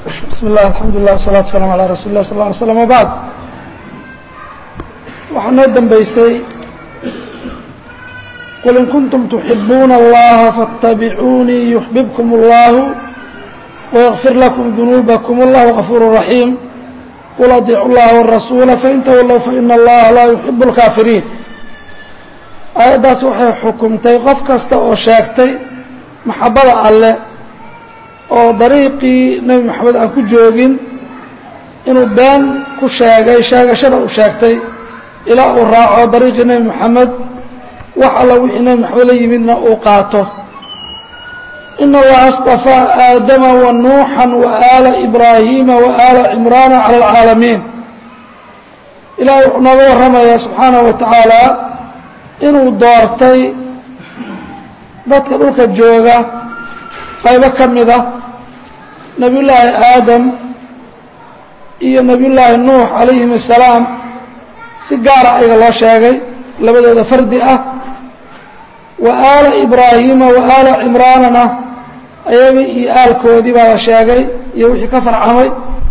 bismi اllah alxamdu lilah wasalatu waslaam alaa rasuuli lah sal lla alay slam wabacd waxaa noo dambeysay qul in kuntum tuxibuuna اllaha faاtabicuunii yuxbibkum اllahu wayغfir lakum dunuubakum اllahu غafuur raxiim qul adiicu llaha wالrasuula fain tawallow faina allaha laa yuxibu اlkaafiriin aayaddaas waxay xukumtay qof kasta oo sheegtay maxabada alle oo dariiqii nebi moxamed aan ku joogin inuu been ku sheegay sheegashada uu sheegtay ilaa uu raaco dariiqii nebi moxamed wax alla wixii nebi moxamed la yimidna uu qaato ina allaha اstafaa aadama wa nuuxan wa aala ibraahiima wa aala cimraana cala alcaalamiin ilahay wuxuu nooga warramayaa subxaanahu wa tacaala inuu doortay dadka dhulka jooga qaybo ka mid a nebiyullaahi aadam iyo nebiyullaahi nuux calayhim assalaam si gaara ayaga loo sheegay labadooda fardi ah wa aala ibraahiima wa aala cimraanana ayaga iyo aalkoodii baa la sheegay iyo wixii ka farcamay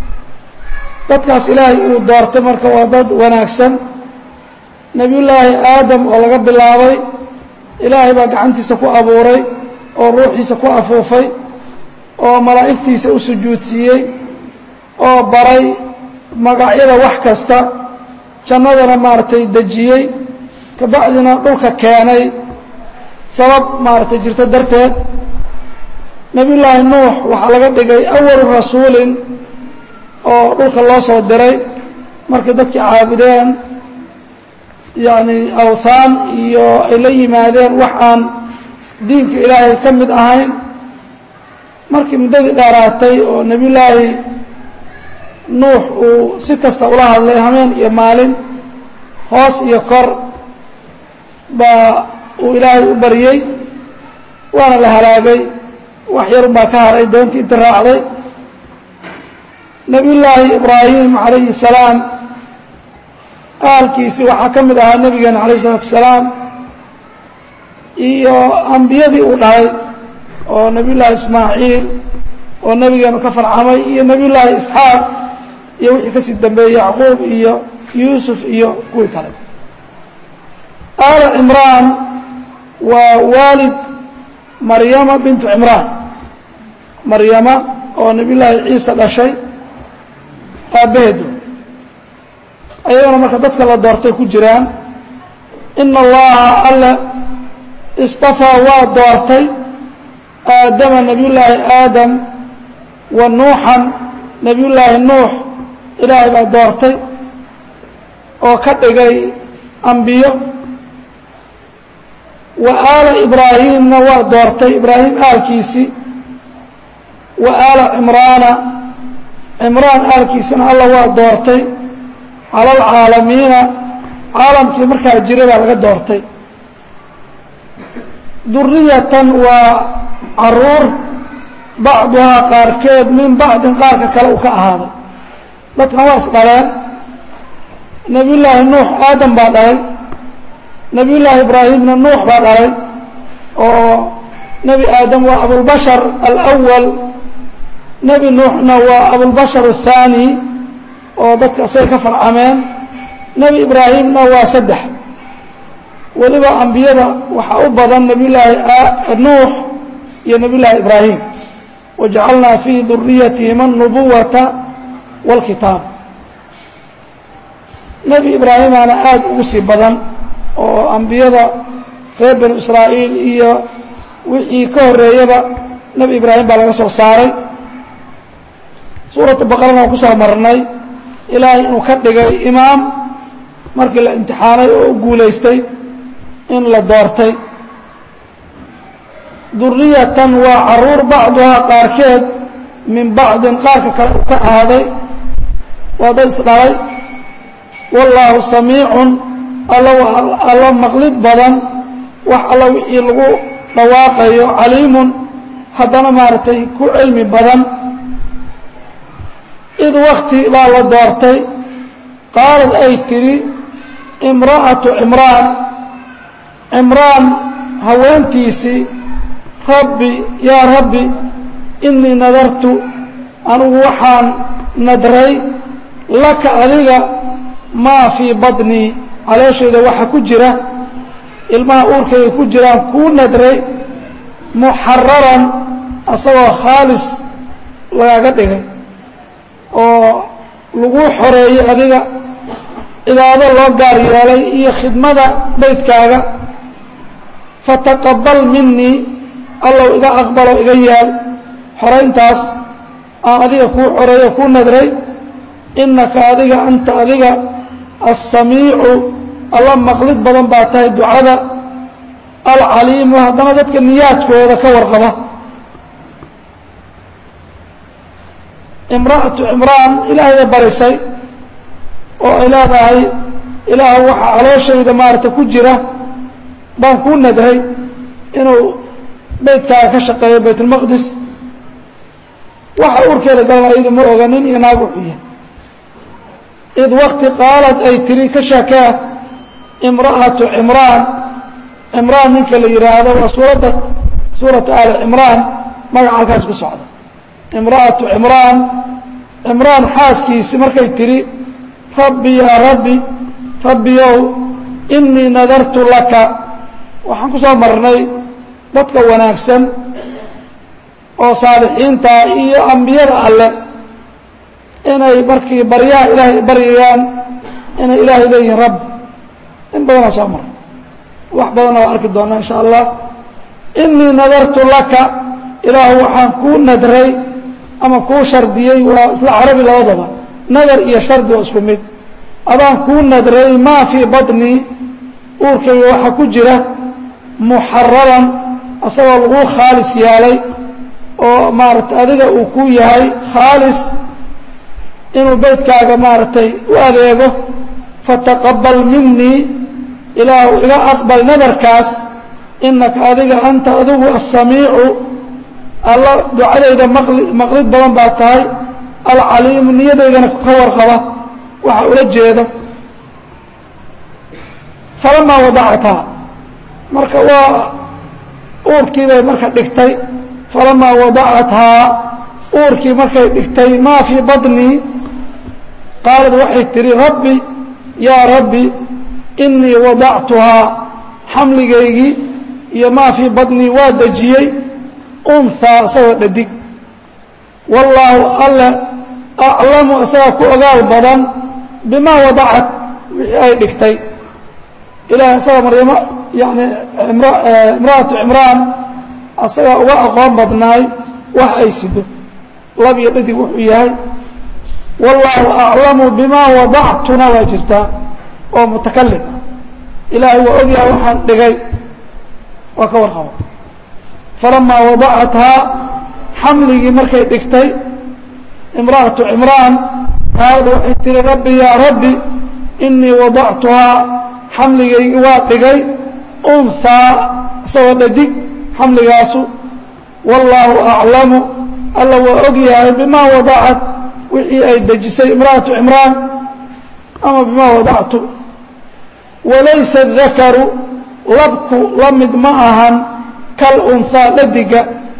dadkaas ilaahay uu doortay marka waa dad wanaagsan nebiyullaahi aadam oo laga bilaabay ilaahay baa gacantiisa ku abuuray oo ruuxiisa ku afuufay oo malaa'igtiisa u sujuudsiiyey oo baray magacyada wax kasta jannadana maaragtay dejiyey kabacdina dhulka keenay sabab maaragtay jirto darteed nebiyullaahi nuux waxaa laga dhigay awalu rasuulin oo dhulka loo soo diray markay dadkii caabudeen yacni awthaan iyo ay la yimaadeen wax aan diinka ilaahay ka mid ahayn markii muddadii dheeraatay oo nebiyullaahi nuux uu si kasta ula hadlay hameen iyo maalin hoos iyo kor baa uu ilaahay u baryey waana la halaagay wax yarun baa ka haray doontii inti raacday nebiyullaahi ibraahim calayhi salaam aalkiisii waxaa ka mid ahaa nebigeena calayh isalaatu wasalaam iyo ambiyadii uu dhalay oo nebiyullaahi ismaaciil oo nebigeenu ka farcamay iyo nebiyullaahi isxaaq iyo wixii kasii dambeeyey yacquub iyo yuusuf iyo kuwii kale aala cimraan waa waalid maryama bintu cimraan maryama oo nebiyullaahi ciisa dhashay aabbaheedu ayagana marka dadka la doortay ku jiraan ina allaha alle istafaa waa doortay aadama nebiyullaahi aadam wa nuuxan nebiyullaahi nuux ilaahay baa doortay oo ka dhigay ambiyo wa aala ibraahimna waa doortay ibraahim aalkiisii wa aala cimraana cimraan aalkiisina alla waa doortay cala alcaalamiina caalamkii markaa jira baa laga doortay duriyatan waa caruur bacduhaa qaarkeed min bacdin qaarka kale uu ka ahaaday dadkan waa is dhaleen nebiyullaahi nuux aadam baa dhalay nebiyullaahi ibraahimna nuux baa dhalay oo nebi aadam waa abulbashar alawal nebi nuuxna waa abulbashar athaani oo dadka asay ka farcameen nebi ibraahimna waa saddex weliba ambiyada waxaa u badan nebiyullaahi nuux iyo nebiyullaahi ibraahim wajacalnaa fii duriyatihima anubuwata wاlkitaab nebi ibraahimaana aada ugu sii badan oo ambiyada reer banu israa'iil iyo wixii ka horeeyaba nebi ibraahim baa laga soo saaray suuratu baqarana waan ku soo marnay ilaahay inuu ka dhigay imaam markii la imtixaanay oo u guulaystay in la doortay duriyatan waa caruur bacduhaa qaarkeed min bacdin qaarka kale uu ka ahaaday waa dad isdhalay wallaahu samiicun alla alla maqlid badan wax alla wixii lagu dhawaaqayo caliimun haddana maaragtay ku cilmi badan id wakti baa la doortay qaalad ay tidhi imra'atu cimraan cimraan haweentiisii rabbi yaa rabbi inii nadartu anigu waxaan nadray laka adiga maa fii badnii calooshayda waxa ku jira ilmaha uurkayga ku jiraan kuu nadray muxararan asagoo khaalis lagaaga dhigay oo laguu xoreeyey adiga cibaado loo gaar yeelay iyo khidmada beydkaaga fataqabal minii allow iga aqbalo iga yeel xorayntaas aan adiga kuu xoreeyo kuu nadray innaka adiga anta adiga assamiicu alla maqlid badan baa tahay ducada alcaliimu haddana dadka niyaadkooda ka warqaba imra'atu cimraan ilaahayda barisay oo ay leedahay ilaah waxaa calooshayda maarata ku jira baan kuu nadray inuu beydkaaga ka shaqeeyo baytulmaqdis waxa urkeeda galana ayadu ma oga nin iyo naag wuxuu yahay id wakti qaalad ay tiri ka shakaa imra'atu cimraan cimraan ninka la yidhaahdo waa suuradda suuratu aali cimraan magaca halkaas ku socda imra'atu cimraan cimraan xaaskiisi markay tidhi rabbi yaa rabbi rabbiyow innii nadartu laka waxaan ku soo marnay dadka wanaagsan oo saalixiinta iyo ambiyada alle inay markii baryaha ilaahay baryayaan inay ilaahay leeyihiin rabbi in badanaa soo marnay wax badanna waa arki doonaa insha allah innii nadartu laka ilaahu waxaan kuu nadray ama kuu shardiyey waa isla carabi labadaba nadar iyo shardi waa isku mid adaan kuu nadray maa fii badnii uurkayga waxaa ku jira muxararan asagoo laguu khaalis yaalay oo maaragtay adiga uu ku yahay khaalis inuu beydkaaga maaragtay u adeego fataqabal minii ilaahu iga aqbal nadarkaas inaka adiga anta adigu asamiicu alla ducadayda maqli maqlid badan baa tahay alcaliimu niyadaydana ka warqaba waxa ula jeedo falamaa wadacathaa marka waa uurkii bay marka dhigtay falamaa wadacathaa uurkii markay dhigtay maa fii badnii qaalad waxay tihi rabbi yaa rabbi innii wadactuhaa xamligaygii iyo maa fii badnii waa dejiyey unhaa isagoo dhadig wallaahu alle aclamu isagaa ku ogaal badan bimaa wadacat wixii ay dhigtay ilaah isaga maryamo yani imra'atu cimraan asagaa uga aqoon badnaay wax ay sido lab iyo dhadig wuxuu yahay wallaahu aclamu bimaa wadactuna waa jirtaa oo mutakalim ah ilaahay waa ogyahay waxaan dhigay waa ka warqaba falamaa wadacathaa xamligii markay dhigtay imra'atu cimraan qaalad waxay tihi rabbi yaa rabbi innii wadactuhaa xamligaygii waa dhigay unhaa isagoo dhadig xamligaasu wallaahu aclamu alla waa og yahay bimaa wadacat wixii ay dejisay imra'atu cimraan ama bimaa wadactu walaysa dakaru labku la mid ma ahan kal unhaa dhadiga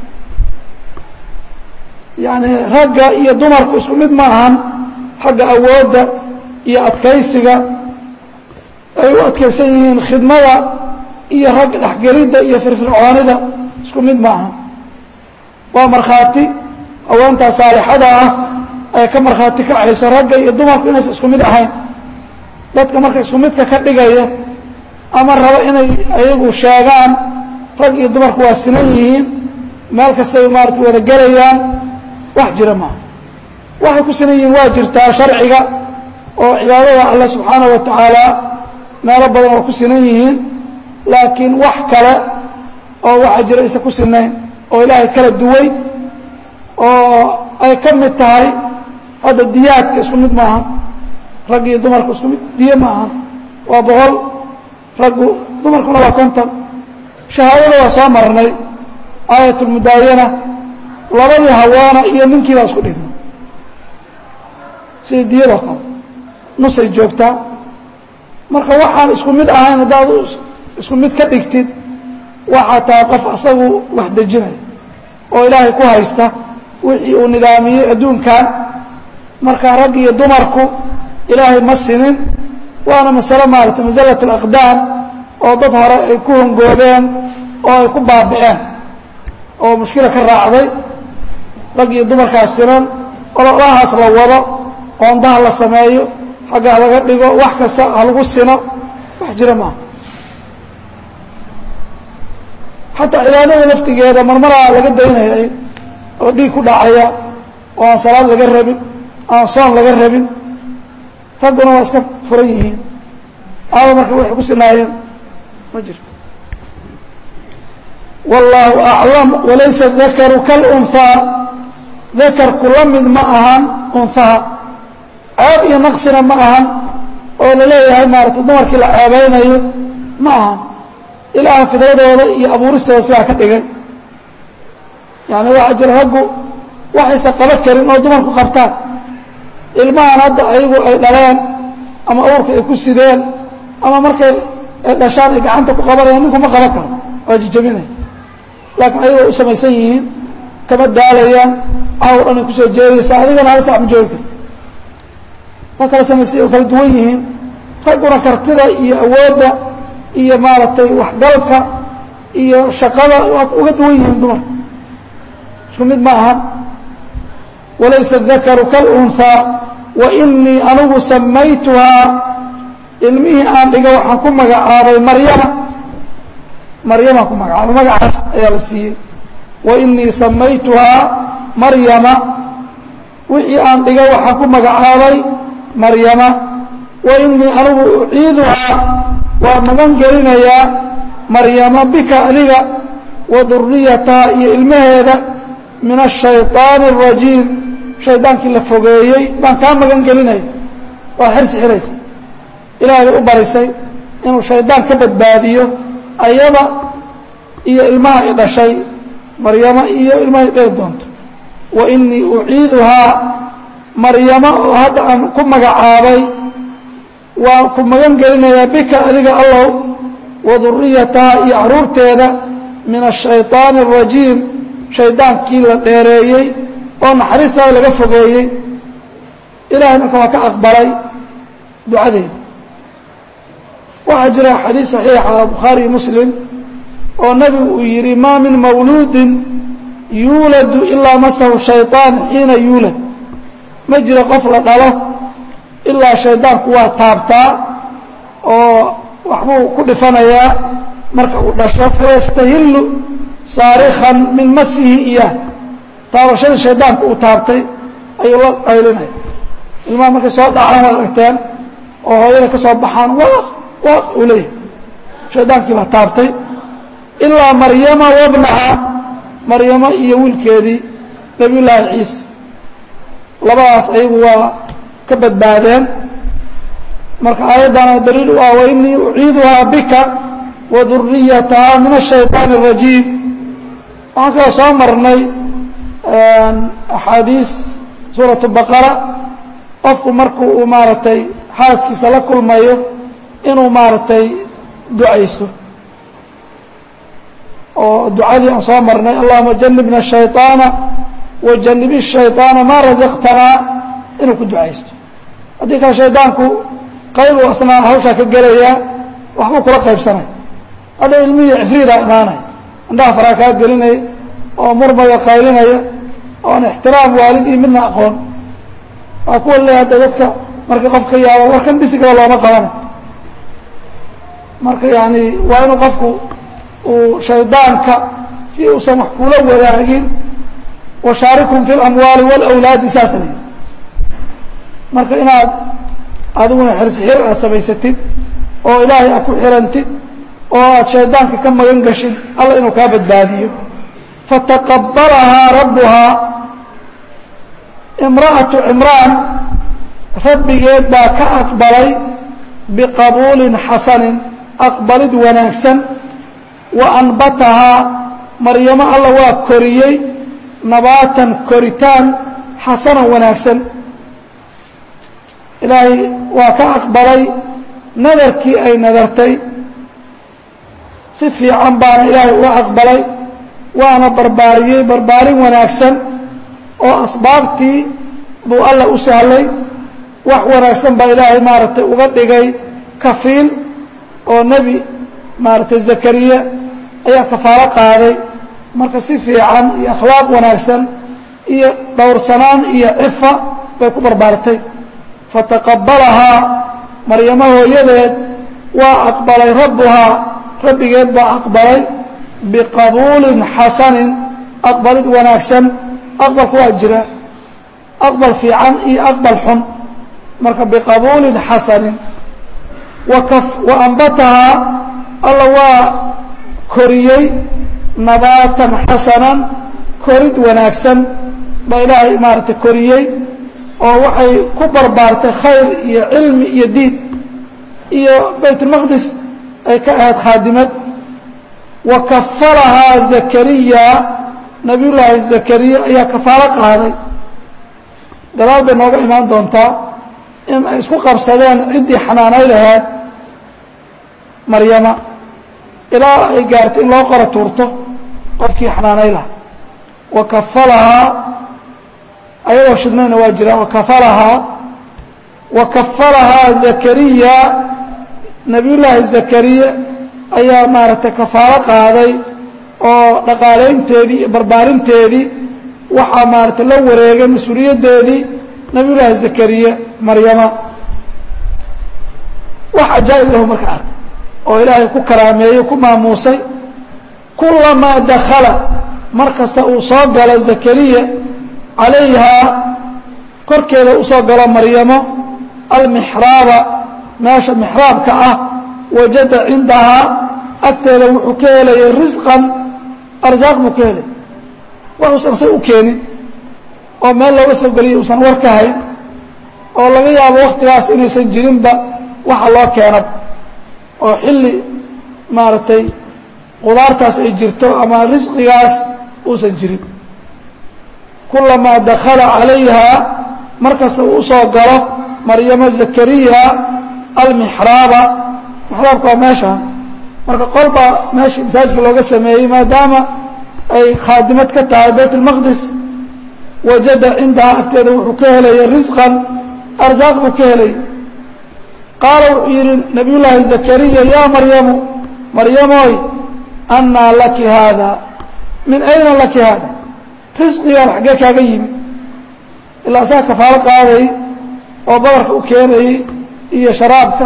yacni ragga iyo dumarku isku mid ma ahan xagga awoodda iyo adkaysiga ay u adkaysan yihiin khidmada iyo rag dhexgelidda iyo firfircoonida isku mid ma aha waa markhaati haweentaa saalixada ah ay ka markhaati kacayso ragga iyo dumarku inaysan isku mid ahayn dadka marka isku midka ka dhigaya ama rabo inay ayagu sheegaan rag iyo dumarku waa sinan yihiin meel kastay maarata wada gelayaan wax jira maaha waxay ku sinan yihiin waa jirtaa sharciga oo cibaadada alle subxaanaه wa tacaala meelo badan waa ku sinan yihiin laakiin wax kale oo waxaa jira aysan ku sinayn oo ilaahay kala duway oo ay ka mid tahay hadda diyaadka isku mid maaha rag iyo dumarku isku mid diye ma aha waa boqol raggu dumarkuna waa konton shahaadada waa soo marnay aayat اlmudaayana labadii hawaana iyo ninkii baa isku dhigma sida diyadoo kale nusay joogtaa marka waxaan isku mid ahayn haddaad isku mid ka dhigtid waxaa tahay qof asagu wax dejinaya oo ilaahay ku haysta wixii uu nidaamiyey adduunkan marka rag iyo dumarku ilaahay ma sinin waana masalo maaragtay masalat alaqdaam oo dad hore ay ku hongoobeen oo ay ku baabi'een oo mushkila ka raacday rag iyo dumarkaas sinan ololahaas la wado qoondaha la sameeyo xagga ha laga dhigo wax kasta ha lagu sino wax jira maaha xataa cibaadada laftigeeda marmaraa laga daynaya oo dhiig ku dhacaya oo aan salaad laga rabin aan soon laga rabin ragguna waa iska furan yihiin aaba marka waxay ku sinaayeen ma jirto wallaahu aclam walaysa dakaru kalunhaa dakarku la mid ma ahan unhaha ceeb iyo naqsina ma ahan oo la leeyahay maaragtay dumarkii la ceebeynayo ma ahan ilaaha fidradooda iyo abuuristooda sidaa ka dhigay yani waxaa jira raggu waxaysan qaba karin oo dumarku qabtaan ilmahan hadda ayagu ay dhaleen ama uurka ay ku sideen ama markay ay dhashaan ay gacanta ku qabanayaan ninku ma qaban karo waa jijabinaya laakiin ayagoo u samaysan yihiin kama daalayaan caaw dhan ay kusoo jeedaysaa adigana hal sac ma joogi karti waa kala samaysay oo kala duwan yihiin ragguna kartida iyo awoodda iyo maaragtay waxgalka iyo shaqada waa uga duwan yihiin dumarka isku mid ma aha walaysa dakaru kalunhaa wa inii anigu samaytuhaa ilmihii aan dhiga waxaan ku magacaabay maryama maryamaan ku magacaabay magacaas ayaa la siiyey wa inii samaytuhaa maryama wixii aan dhiga waxaan ku magacaabay maryama wa inii anigu uciiduhaa waa magan gelinayaa maryama bika adiga wa duriyataha iyo ilmaheeda min ashayطaani الrajiim shaydaankii la fogeeyey baan kaa magan gelinaya waa xirsi xiraysa ilaahay bay u barisay inuu shaydaan ka badbaadiyo ayada iyo ilmaha i dhashay maryamo iyo ilmaha i dhali doonto wa inii uciiduhaa maryamo oo hadda aan ku magacaabay waan ku magan gelinayaa bika adiga allow wa duriyataha iyo caruurteeda min ashayطaani الrajiim shaydaankii la dheereeyey oo naxariistaa laga fogeeyey ilahay marka waa ka aqbalay ducadeeda waxaa jira xadiis saxiixa bukhaariي muslim oo nebigu uu yidhi maa min mawluudin yuuladu ilaa masahu shayطaan xiina yuulad ma jiro qof la dhalo ilaa shaydaanku waa taabtaa oo waxbuu ku dhifanayaa marka uu dhasho fayastahillu saarikan min masihi iyah taabashadii shaydaanku uu taabtay ayuu la qaylinaya ilmaha markay soo dhacaan waad aragteen oo hooyada ka soo baxaan waaq waaq uu leeyahay shaydaankii baa taabtay ilaa maryama wabnaha maryamo iyo wiilkeedii nabiy llaahi ciisa labadaas ayagu waa ka badbaadeen marka aayaddana daliil u ah wa inii uciiduhaa bika wa duriyataha min ashayطaan الrajiim waxaan kaloo soo marnay axaadiis suuraة baqara qofku marku uu maaragtay xaaskiisa la kulmayo inuu maaragtay ducaysto oo ducadii aan soo marnay allahuma janibna الشhayطaana wajanibi الشhayطaana maa razaqtanaa inuu ku ducaysto haddii kale shaydaanku qaybu asnaa hawshaa ka gelayaa waxbuu kula qaybsanay hadha ilmihii cifriidaa imaanaya indhaha faraa kaa gelinaya oo murmaya qaylinaya oon ixtiraam waalid iyo midna aqoon waa kuwa le hadda dadka marka qof ka yaabo warkan bisigaba looma qabana marka yani waa inuu qofku uu shaydaanka si uusan wax kula wadaagin washaarikum fi اlamwaali wاlawlaadi saasa la marka inaad adiguna xirsixir aad samaysatid oo ilaahay aad ku xirantid oo aad shaydaanka ka magan gashid alla inuu kaa badbaadiyo fataqabalahaa rabbuhaa imra'atu cimraan rabbigeed baa ka aqbalay biqabuulin xasanin aqbalid wanaagsan wa anbatahaa maryamo alla waa koriyey nabaatan koritaan xasanan wanaagsan ilaahay waa ka aqbalay nadarkii ay nadartay si fiican baana ilaahay uga aqbalay waana barbaariyey barbaarin wanaagsan oo asbaabtii buu alla u sahlay wax wanaagsan baa ilaahay maaragtay uga dhigay kafiil oo nebi maaragtay zakariya ayaa kafaalo qaaday marka si fiican iyo akhlaaq wanaagsan iyo dhowrsanaan iyo cifa bay ku barbaartay fataqabalahaa maryamo hooyadeed waa aqbalay rabbuhaa rabbigeed baa aqbalay biqabuulin xasanin aqbalid wanaagsan aqbalku waa jira aqbal fiican iyo aqbal xun marka biqabuulin xasanin wa ambatahaa alla waa koriyey nabaatan xasanan korid wanaagsan baa ilaahay maaragtay koriyey oo waxay ku barbaartay khayr iyo cilmi iyo diin iyo baytulmaqdis ay ka ahayd khaadimad wa kafalahaa zakariya nabiyullaahi zakariya ayaa kafaalo qaaday gadaal bay nooga imaan doontaa in ay isku qabsadeen ciddii xanaanay lahayd maryama ilaa ay gaartay in loo qora tuurto qofkii xanaanay lahaa wa kafalahaa ayadoo shidnayna waa jiraan wakafalahaa wa kafalahaa zakariya nabiyullaahi zakariya ayaa maaragtay kafaalo qaaday oo dhaqaalaynteedii iyo barbaarinteedii waxaa maaragtay la wareegay mas-uuliyaddeedii nabiyullaahi zakariya maryama wax cajaa'ib lahu marka ark oo ilaahay ku karaameeyey ku maamuusay kulamaa dakala mar kasta uu soo galo zakariya calayhaa korkeeda usoo galo maryamo almixraaba meesha mixraabka ah wajada cindahaa agteeda wuxuu ka helayay risqan arsaaq buu ka helay waxuusan say u keenin oo meel looga soo geliyay uusan war ka hayn oo laga yaabo waktigaas inaysan jirinba waxa loo keenab oo xilli maaragtay qudaartaas ay jirto ama risqigaas uusan jirin kulamaa dakala calayha markasta uu usoo galo maryamo zakariya almixraaba mixraabka waa meeshaan marka qolbaa meeshii masaajidka looga sameeyey maadaama ay khaadimad ka tahay bayt اlmaqdis wajada cindahaa agteeda wuxuu ka helaya risqan arsaaq buu ka helay qaala wuxuu yidhi nabiy llaahi zakariya yaa maryamu maryamoy annaa laki haada min ayna laki haada risqigaan xaggee kaaga yimi ilaa asaga kafaalo qaaday oo badarka u keenayey iyo sharaabka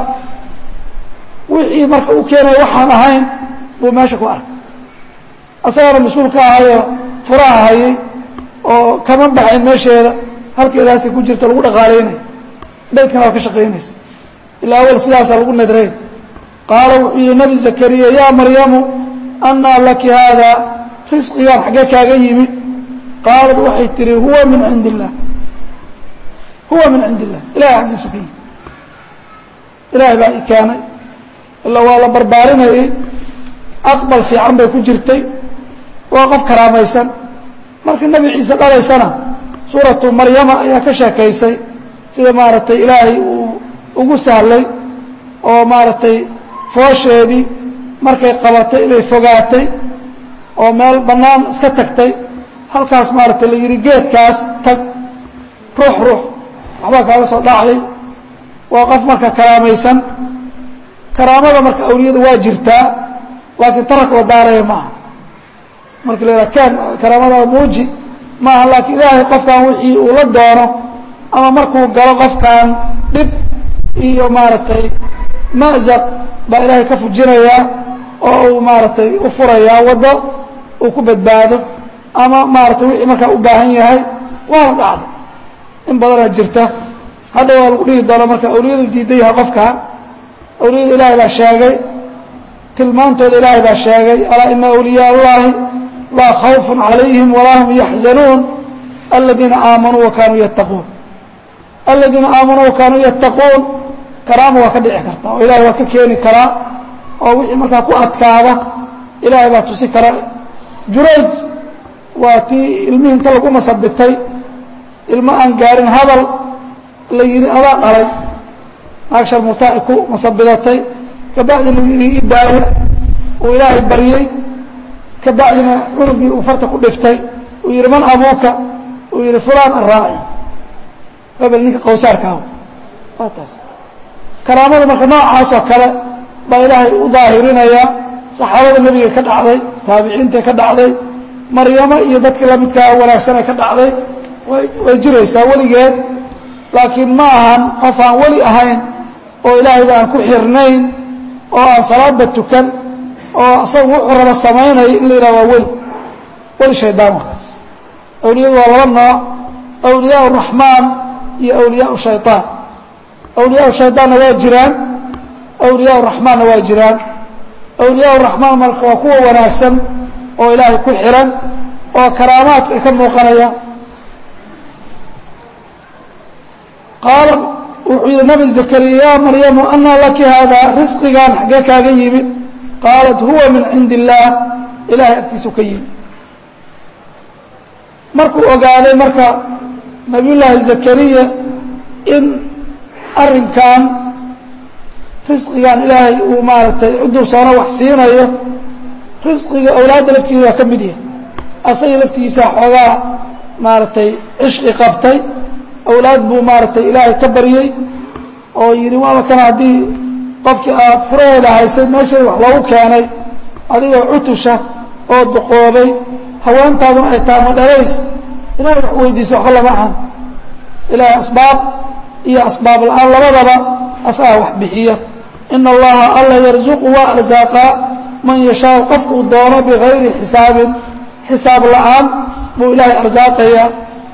wixii marka u keenaya waxaan ahayn buu meesha ku arkay asagana mas-uul ka ahayoo furaha hayay oo kama baxayn meesheeda halkeedaasay ku jirta lagu dhaqaalaynay beydkana waa ka shaqaynaysa ilaa awal sidaasaa lagu nadrayn qaala wuxuu yihi nabi zakariya yaa maryamu annaa laki haada risqigaan xaggee kaaga yimid qaalad waxay tihi huwa min cindi illah huwa min cindi illah ilahay xaggiisu ka yimi ilaahay baa i keenay ila waa la barbaarinayay aqbal fiican bay ku jirtay waa qof karaamaysan markii nebi ciise dhalaysana suuratu maryama ayaa ka sheekaysay sida maaragtay ilaahay uu ugu sahlay oo maaragtay foosheedii markay qabatay inay fogaatay oo meel bannaan iska tagtay halkaas maaragtay la yidhi geedkaas tag ruux ruux waxbaa kaaga soo dhacday waa qof marka karaamaysan karaamada marka awliyada waa jirtaa laakiin tarak la daaraya maaha marka la yidhaha ken karaamada muuji maaha laakiin ilaahay qofkan wixii uu la doono ama markuu galo qofkan dhib iyo maaragtay ma'zaq baa ilaahay ka fujinayaa oo uu maaragtay u furayaa waddo uu ku badbaado ama maaratay wixii markaa u baahan yahay waana dhacday in badanaa jirta hadda waa lagu dhihi doona marka awliyadu diidan yahay qofkan awliyada ilaahay baa sheegay tilmaantooda ilaahay baa sheegay alaa ina awliyaa allahi laa khawfun calayhim walaa hum yaxzanuun aladiina aamanuu wa kaanuu yattaquun aladiina aamanuu wa kaanuu yattaquun karaama waa ka dhici karta oo ilahay waa ka keeni karaa oo wixii markaa ku adkaada ilaahay baa tusi kara jurayj waa tii ilmihii inta lagu masabitay ilmo aan gaarin hadal la yidhi adaa dhalay naag sharmutaa ay ku masabidatay kabacdi lagu yidhi ii daaya uu ilaahay baryey kabacdina cunugii uu farta ku dhiftay uu yidhi man abuuka uu uu yihi fulan araaci hebel ninka qowsaarkaahu waa taas karaamada marka noocaas oo kale baa ilaahay u daahirinaya saxaabada nebiga ka dhacday taabiciinta ka dhacday maryamo iyo dadkii lamidkaa wanaagsanee ka dhacday way jiraysaa weligeed laakiin ma ahan qof aan weli ahayn oo ilaahayba aan ku xirnayn oo aan salaadba tukan oo asaga wuxuu raba samaynaya in la yidhaha waa weli weli shaydaan wakaas awliyadu waa laba nooc awliyaa raxmaan iyo awliyaa shayطaan awliyaa shayطaanna waa jiraan awliyaa raxmaanna waa jiraan awliyaa raxmaan marka waa kuwa wanaagsan oo ilaahay ku xiran oo karaamaadka ay ka muuqanaya qaala wuxuu yihi nabi zakariya ya maryamu anaa laki haadaa risqigan xaggee kaaga yimid qaalat huwa min cindi illaah ilahay agtiisu ka yimid markuu ogaaday marka nabiy llaahi zakariya in arrinkan risqigan ilaahay uu maaragtay ciduu soona wax siinayo risqiga awlaadda laftiisa waa ka mid yahay asaga laftigiisa xoogaa maaragtay cishqi qabtay awlaad buu maaragtay ilaahay ka baryey oo yidhi waaba kana haddii qofkii aad furaheeda haysay meesheeda wax loogu keenay adigoo cutusha oo duqoobay haweentaaduna ay tahay madhalays ilahay wax weydiisa waxba lama ahan ilaahay asbaab iyo asbaab la-aan labadaba asagaa wax bixiya ina allaha alla yarzuqu waa arsaaqaa man yashaau qofkuu doono bigayri xisaabin xisaab la-aan buu ilaahay arsaaqayaa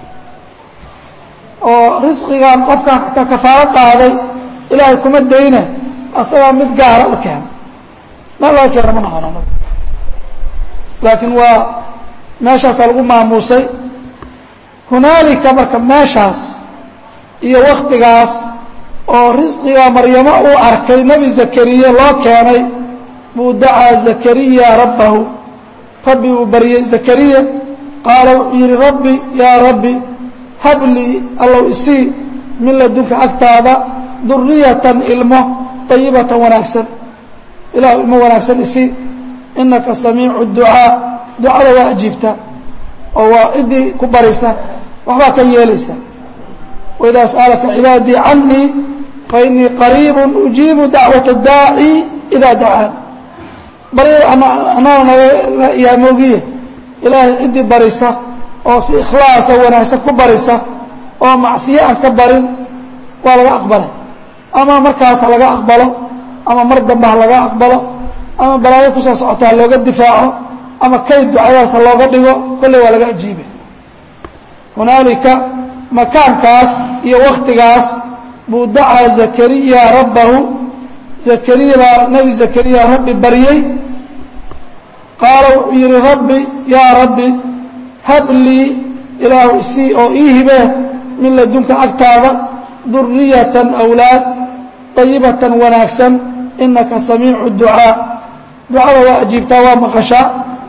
oo risqigan qofkan xataa kafaalo qaaday ilaahay kuma dayna asagaa mid gaara u keena meel laga keena ma naqono laakiin waa meeshaasaa lagu maamuusay hunaalika marka meeshaas iyo waktigaas oo risqiga maryamo uu arkay nebi zakariya loo keenay buu dacaa zakariya rabbahu rabbi uu baryey zakariya qaala wuxuu yidhi rabbi yaa rabbi hablii allow isii min ladunka agtaada duriyatan ilmo ayibatan wanaagsan ilahu ilmo wanaagsan isii inaka samiicu ducaa ducada waa ajiibta oo waa ciddii ku barisa waxbaa ka yeelaysa waidaa sa'alaka cibaadii canii fainii qariibu ujiibu dacwata daaci idaa dacaan baryada anana naga yaamoogiye ilaahay ciddii barisa oo si ikhlaasa wanaagsan ku barisa oo macsiyo aan ka barin waa laga aqbalay ama markaas ha laga aqbalo ama mar dambe ha laga aqbalo ama balaayo kusoo socota ha looga difaaco ama kayd ducadaas ha looga dhigo kolley waa laga ajiibay hunaalika makaankaas iyo waktigaas buu dacaa zakariya rabbahu zakariya baa nebi zakariya rabbi baryey qaala wuxuu yidhi rabbi yaa rabbi hablii ilaahu isii oo ii hibee min ladunka agtaada duriyatan awlaad ayibatan wanaagsan inaka samiicu ducaa ducada waa ajiibtaa waa maqashaa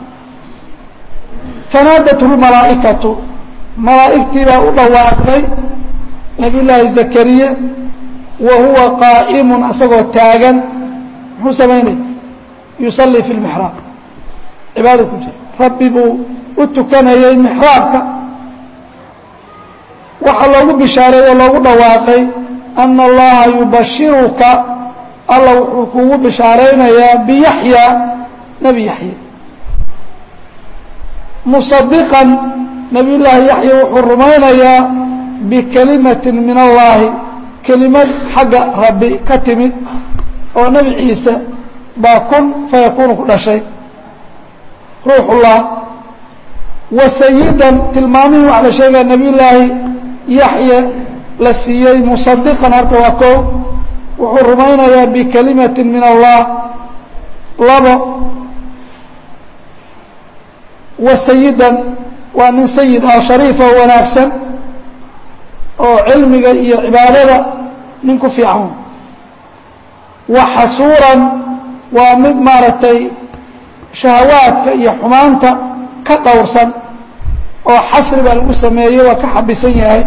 fanaadathu lmalaa'ikatu malaa'igtii baa u dhawaaqday nabiy llaahi zakariya wa huwa qaa'imun asagoo taagan muxuu samaynaya yusallii fi lmixraab cibaada ku jira rabbi buu u tukanayay mixraabka waxaa loogu bishaareeyey oo loogu dhawaaqay ana allaha yubashiruka alla wuxuu kugu bishaaraynayaa biyaxya nebi yaxya musadiqan nabiy llaahi yaxya wuxuu rumaynayaa bikelimatin min allaahi kelimad xagga rabbi ka timid oo nebi ciise baa kun fayakuunu ku dhashay ruuxullah wa sayidan tilmaamihii waxaa la sheegaya nabiy llaahi yaxya la siiyey musadiqan horta waa koo wuxuu rumaynayaa bikelimatin min allah labo wa sayidan waa nin sayid ah shariif oo wanaagsan oo cilmiga iyo cibaadada nin ku fiican wa xasuuran waa mid maaragtay shahawaadka iyo xumaanta ka dhowrsan oo xasri baa lagu sameeyey waa ka xabisan yahay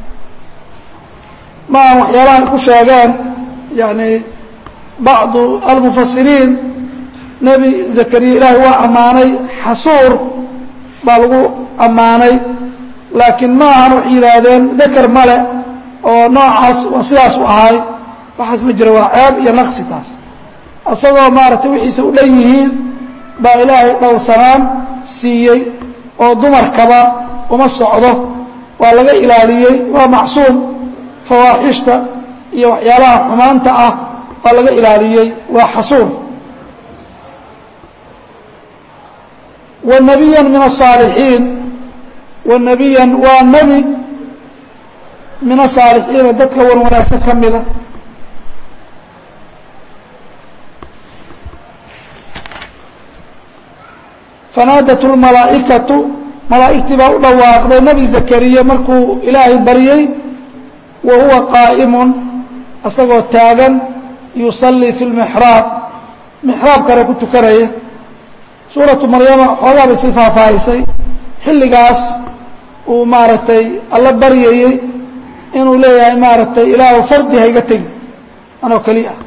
ma aan waxyaalaha ay ku sheegeen yani bacdu almufasiriin nebi zakariya ilaahay waa ammaanay xasuur baa lagu ammaanay laakiin ma ahan waxay yidhaahdeen dakar male oo noocaas waa sidaas u ahay waxaas ma jira waa ceeb iyo naqsi taas isagoo maaragtay wixiisa u dhan yihiin baa ilaahay dhowrsanaan siiyey oo dumarkaba uma socdo waa laga ilaaliyey waa macsuum fawaaxishta iyo waxyaalaha xumaanta ah waa laga ilaaliyey waa xasuun wa nebiya min asaalixiin wa nebiyan waa nebi min asaalixiina dadka wan wanaagsan ka mida fanaadat lmalaa'ikatu malaa'igtii baa u dhawaaqday nebi zakariya markuu ilaahay baryey wa huwa qaa'imun isagoo taagan yusallii fi lmixraab mixraabkana ku tukanaya suuratu maryama xoogaa bay sii faahfaahisay xilligaas uu maaragtay alla baryayey inuu leeyahay maaragtay ilaahu fardi hayga tegi anoo keli ah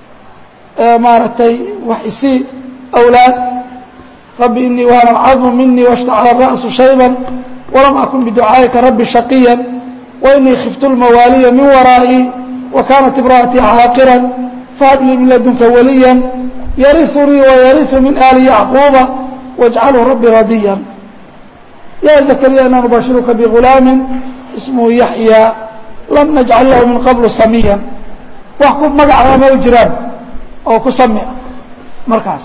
ee maaragtay wax isii awlaad rabbi inii waana alcadmu minii washtacala ra'su shayban walam akun biducaa'ika rabbi shaqiya wainii khiftu lmawaaliya min waraa'i wa kaanat imra'atii caaqiran fahab lii min ladunka waliya yariunii wayariu min aali yacquuba wاjcalhu rabbi radiya ya zakariya ina nubashiruka bigulaamin ismuhu yaxya lam najcal lahu min qablu samiyan wax ku magacaa ma u jiraan oo ku sami ah markaas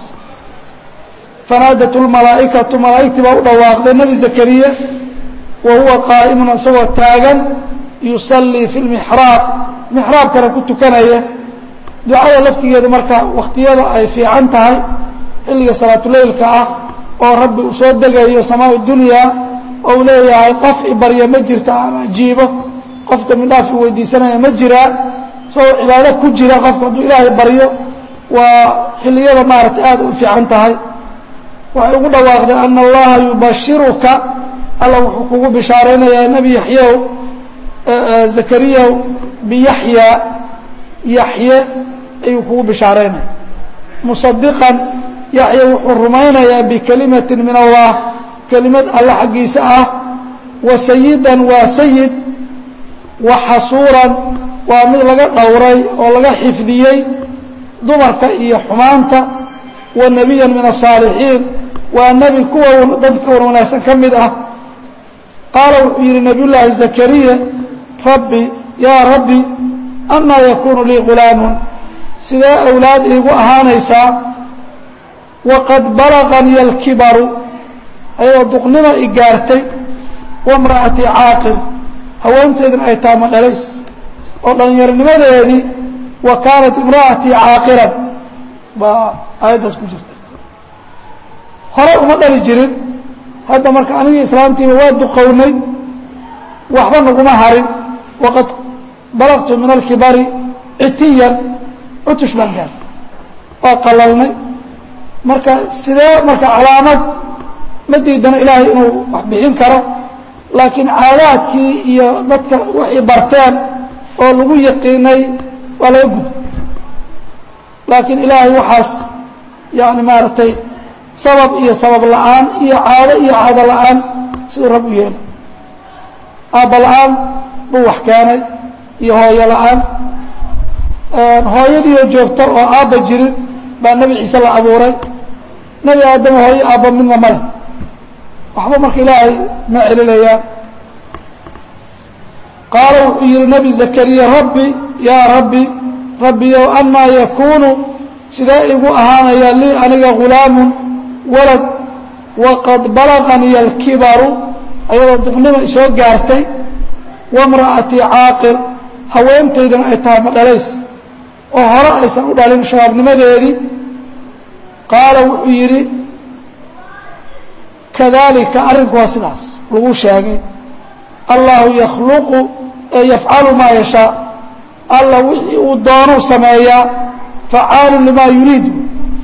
fanaadat lmalaa'ikatu malaa'igtii baa u dhawaaqday nebi zakariya wa huwa qaa'imun isagoo taagan yusallii fi lmixraab mixraabkana ku tukanaya ducada laftigeedu marka wakhtiyada ay fiican tahay xilliga salaatuleylka ah oo rabbi uu soo degayo samaa dunyaa oo uu leeyahay qof ibarya ma jirta aan ajiibo qof dambi dhaaf i weydiisanaya ma jiraa isagoo cibaado ku jira qofku hadduu ilaahay baryo waa xilliyada maaragtay aada u fiican tahay waxay ugu dhawaaqday ana allaha yubashiruka alla wuxuu kugu bishaaraynayaa nebi yaxyow zakariyaw biyaxya yaxye ayuu kugu bishaaraynaya musadiqan yaxya wuxuu rumaynayaa bikelimatin min allah kelimad alle xaggiisa ah wa sayidan waa sayid wa xasuuran waa mid laga dhowray oo laga xifdiyey dumarka iyo xumaanta wa nebiyan min asaalixiin waa nebi kuwa dadka wan wanaagsan ka mid ah qaala wuxuu yidhi nabiy llaahi zakariya rabbi yaa rabbi anaa yakuunu lii gulaamun sidee awlaad iigu ahaanaysaa waqad balaganii alkibaru ayadoo duqnima i gaartay wamra'atii caaqir haweenteedina ay taama dhalays oo dhallinyaronimadeedii wa kaanat imra'atii caaqiran baa aayaddaas ku jirta hore uma dhali jirin hadda marka anigii islaamtiiba waa duqownay waxba naguma harin waqad balagtu min alkibari citiyan cutush baan gaar waa qalalnay marka sidee marka calaamad ma diidana ilaahay inuu wax bixin karo laakiin caadaadkii iyo dadka waxay barteen oo lagu yaqiinay waa laga gud laakiin ilaahay waxaas yani maaragtay sabab iyo sabab la'aan iyo caado iyo caado la'aan siduu rab u yeelay aabba la'aan buu wax keenay iyo hooyo la'aan hooyadiioo joogta oo aabba jirin baa nebi ciise la abuuray nebi aadama hooyo aabba midna male waxba marka ilaahay ma celinayaan qaala wuxuu yihi nebi zakariya rabbi yaa rabbi rabbiyow amaa yakuunu sidee igu ahaanayaa lii aniga gulaamun walad waqad balaganii alkibaru ayadoo duqnima isoo gaartay wamra'atii caaqir haweentaydana ay tahay ma dhalays oo hore aysan u dhalin shabaabnimadeedii qaala wuxuu yidhi kadalika arrinku waa sidaas lagu sheegay allahu yakhluqu ee yafcalu maa yashaa alla wixii uu doonuu sameeyaa facaalu limaa yuriidu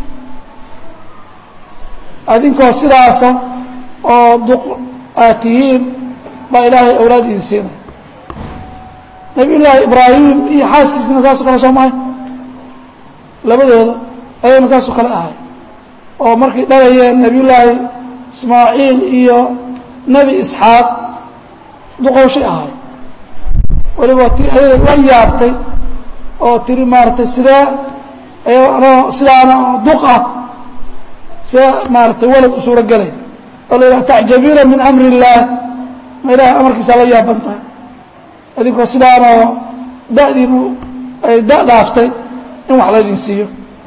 adinkoo sidaasa oo duq aad tihiin baa ilaahay awlaad idin siinaya nabiy llaahi ibraahim iyo xaaskiisina saasoo kale soo mahay labadooda ayagana saasoo kale ahay oo markay dhalayeen nabiy llaahi ismaaciil iyo nebi isxaaq duqowshay ahay weliba ti ayada la yaabtay oo tiri maaratay sidee sidaana duq ah sidee maaratay walad u suuro gelay oo la yidhaha tacjabiina min amri illaah ma ilahay amarkiisaa la yaaban tahay idinkoo sidaanoo da'diinu ay da' dhaaftay in wax laydin siiyo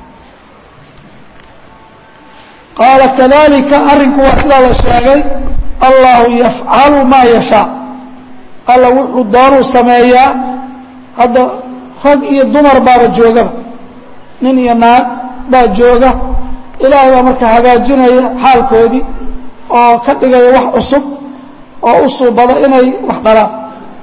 qaala kadalika arrinku waa sidaa la sheegay allahu yafcalu maa yashaa alla wuxuu doonuu sameeyaa hadda rag iyo dumar baaba joogaba nin iyo naag baa jooga ilaahay baa marka hagaajinaya xaalkoodii oo ka dhigaya wax cusub oo u suubada inay wax dhalaan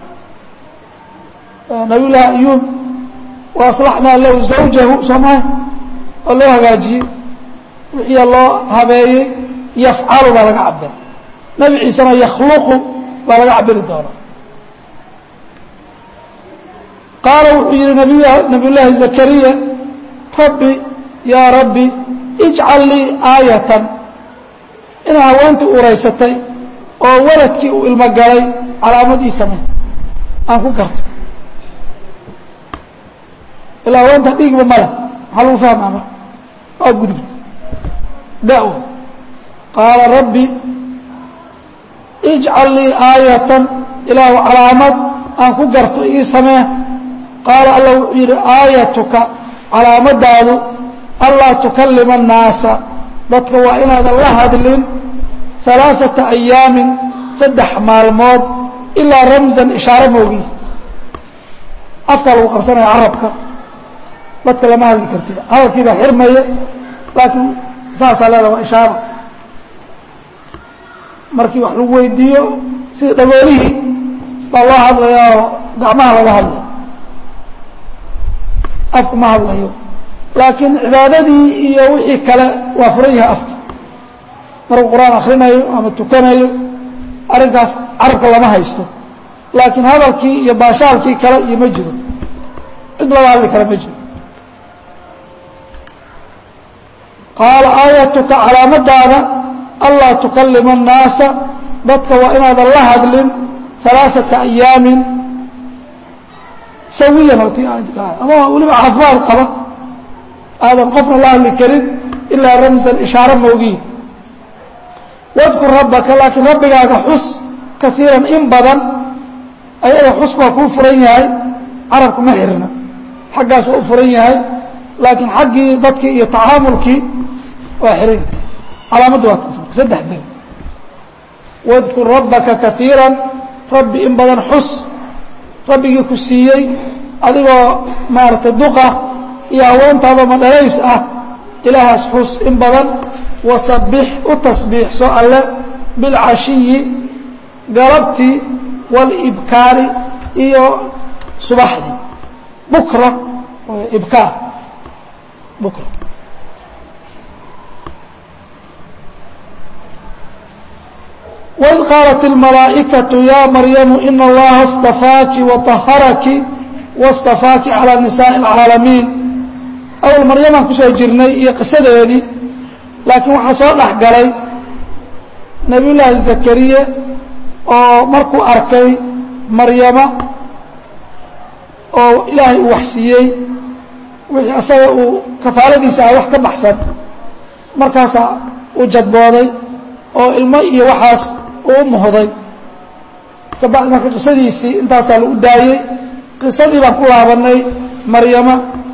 nabiy llaahi ayuub wa aslaxnaa lahu zawjahu soo maha oo loo hagaajiyey wixiia loo habeeyey yafcalu baa laga cabira nebi ciisena yakhluqu baa laga cabiri doonaa qaala wuxuu yihi nabiy nabiy llaahi zakariya rabbi yaa rabbi ijcal lii aayatan inaa haweentii uraysatay oo waladkii uu ilmo galay calaamad ii samey aan ku garto ilaa haweenta dhiigba male maxaa lagu fahmaa marka waa gudubta da-w qaala rabbi ijcal lii aayatan ilaahu calaamad aan ku garto ii samee qaala alla wuxuu yidhi aayatuka calaamadaadu anlaa tukallima annaasa dadka waa inaadan la hadlin alaaثata ayaamin saddex maalmood ilaa ramsan ishaaro moogiy afkaa lagu qabsanaya carabka dadka lama hadli karti hadalkii baa xirmaya laakiin saasaa leeda waa ishaaro markii wax lagu weydiiyo sida dhagoolihii baa loo hadlaya oo gacmaha laga hadlaya afku ma hadlayo laakiin cibaadadii iyo wixii kale waa furan yahay afka markuu qur-aan akrinayo ama tukanayo arrinkaas carabka lama haysto laakiin hadalkii iyo baashaalkii kale iyo ma jiro cid laga hadli kara ma jiro qaala aayatuka calaamadaada anlaa tukalima annaasa dadka waa inaadan la hadlin alaaثata ayaamin sawiyan oo ti adoo weliba caafimaad qaba aadan qofna la hadli karin ilaa ramsan ishaaro moogiin wadkur rabbaka laakiin rabbigaaga xus kaiiran in badan ayada xusku waa kuu furan yahay carabku ma xirna xaggaas waa u furan yahay laakiin xaggii dadkii iyo tacaamulkii waa xiran yahay calaamaddu waa taas marka saddex bil wadkur rabbaka kaiiran rabbi in badan xus rabbigii ku siiyey adigoo maaragtay duqa iyo haweentaadoo madhalays ah ilaahaas xus in badan wasabbix u tasbiixso alle bilcashiyi galabtii waalibkaari iyo subaxdii bukra ibkaar bukra waid qaalat اlmalaa'ikaةu ya maryamu ina allaha اstafaaki waطaharaki waاstafaaki calى nisaaءi اlcaalamiin awal maryamaan kusoo jirnay iyo qisadeedii laakiin waxaa soo dhex galay nabiy llaahi zakariye oo markuu arkay maryama oo ilaahay uu waxsiiyey wixii asaga uu kafaaladiisa ah wax ka baxsan markaasaa uu jadbooday oo ilmo iyo waxaas uu muhday kabacdi marka qisadiisii intaasaa lagu daayey qisadii baan ku laabanay maryama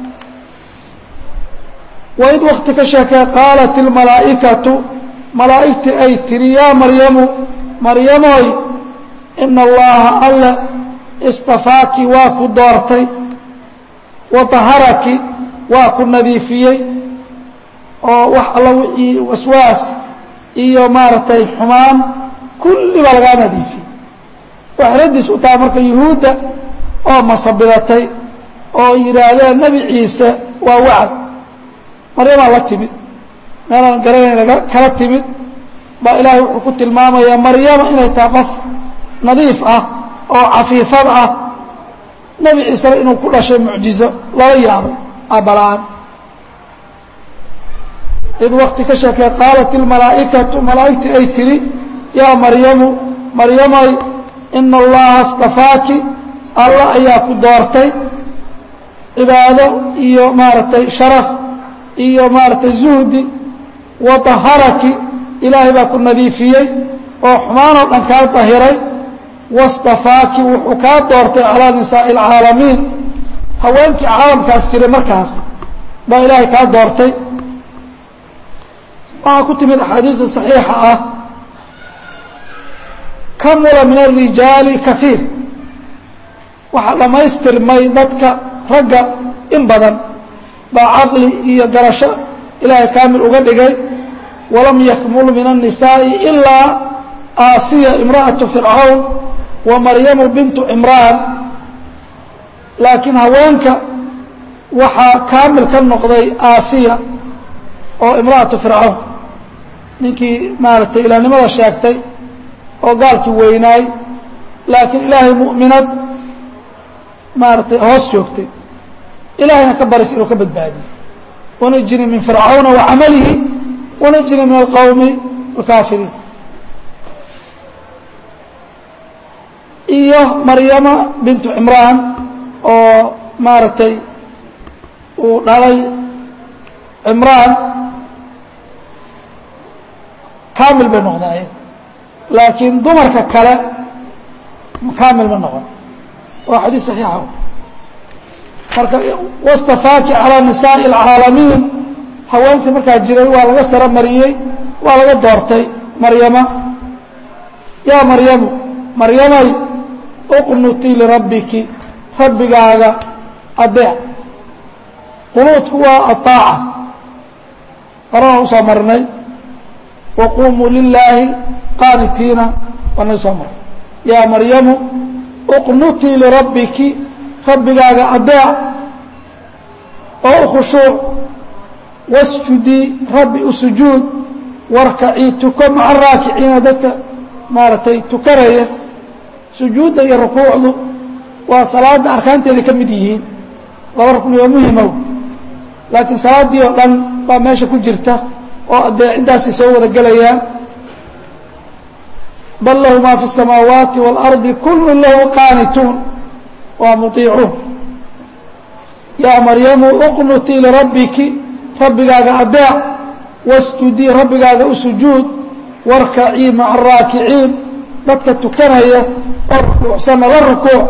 waid wakti ka sheekee qaalat ilmalaa'ikatu malaa'igtii ay tiri yaa maryamu maryamoy ina allaha alle istafaaki waa ku doortay wa taharaki waa ku nadiifiyey oo wax alla wixii waswaas iyo maaragtay xumaan kulli baa lagaa nadiifiyey waxay raddiis u tahay marka yuhuudda oo masabidatay oo yidhaahdeen nebi ciise waa wacd maryamaa la timid meelaan garanayn kala timid baa ilaahay wuxuu ku tilmaamayaa maryama inay tahay qof nadiif ah oo cafiifad ah nebi ciisena inuu ku dhashay mucjizo lala yaabay aabala-aan id wakti ka sheekee qaalat ilmalaa'ikatu malaa'igtii ay tidhi yaa maryamu maryamay ina allaha اstafaaki alla ayaa ku doortay cibaado iyo maaragtay sharaf iyo maaragtay zuhdi wa طaharaki ilaahay baa ku nadiifiyey oo xumaanoo dhan kaa dahiray wastafaaki wuxuu kaa doortay calaa nisaa'i اlcaalamiin haweenkii caalamkaas jiray markaas baa ilaahay kaa doortay waxaa ku timid axaadiista صaxiixa ah kamula min الrijaali kaiir waxaa dhammaystirmay dadka ragga in badan baa caqli iyo garasho ilaahay kaamil uga dhigay walam yakmul min الnisaaءi ilaa aasiya imra'aةu fircawn wa maryamu bintu cimraan laakiin haweenka waxaa kaamil ka noqday aasiya oo imra'atu fircawn ninkii maaragtay ilahnimada sheegtay oo gaalkii weynaay laakiin ilaahay mu'minad maaragtay hoos joogtay ilaahayna ka baris inuu ka badbaadiyo wanajini min fircawna wa camalihi wanajini min alqowmi alkaafiriin iyo maryama bintu cimraan oo maaragtay uu dhalay cimraan kaamil bay noqdaayeen laakiin dumarka kale kaamil ma noqon waa xadiis saxiixa marka wastafaaki calaa nisaa'i alcaalamiin haweenkii markaa jiray waa laga saro mariyey waa laga doortay maryama yaa maryamu maryamay uqnutii lirabbiki rabbigaaga adeec qunuudku waa aطaaca horana usoo marnay waquumuu lilaahi qaanitiina waa naga soo marnay yaa maryamu uqnutii lirabbiki rabbigaaga adeec oo u khushuuc wasjudii rabbi u sujuud warkacii tuko maca raakiciina dadka maaragtay tukanaya sujuudda iyo rukuucdu waa salaadda arkaanteeda ka mid yihiin laba rukni oo muhimow laakiin salaaddii oo dhan baa meesha ku jirta oo adeeciddaasay soo wada gelayaan bal lahu maa fi الsamaawaati wاlardi kullu lahu qaanituun waa muطiicuun yaa maryamu uqnutii lirabbiki rabbigaaga adeec wasjudii rabbigaaga u sujuud warkacii maca araakiciin dadka tukanaya oo rukuucsanna la rukuuc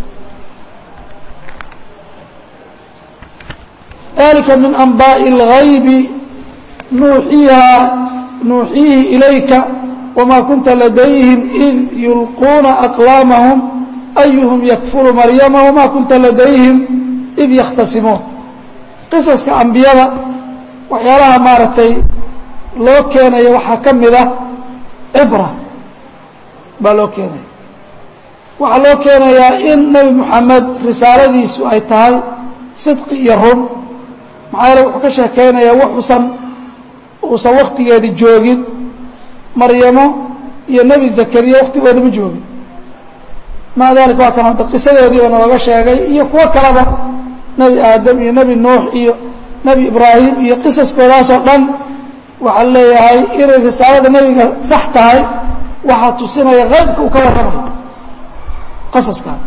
dalika min anbaaءi اlgaybi nuuxiihaa nuuxiihi ilayka wmaa kunta ladayhim id yulquuna aqlaamahum ayuhum yakfuru maryama wmaa kunta ladayhim id yakhtasimuun qisaska ambiyada waxyaalaha maaragtay loo keenaya waxaa ka mid ah cibra baa loo keenaya waxaa loo keenayaa in nebi moxamed risaaladiisu ay tahay sidqi iyo run maxaa yeele wuxuu ka sheekeynayaa wuxuusan uusan waktigeedi joogin maryamo iyo nebi zakariya waktigooda ma joogin maca dalika waa kan hadda qisadoodiiba nalooga sheegay iyo kuwo kaleba nebi aadam iyo nebi nuux iyo nebi ibraahim iyo qisaskoodaasoo dhan waxaa leeyahay inay risaalada nebiga sax tahay waxaa tusinaya qaybka uu ka warramayo qasaskaa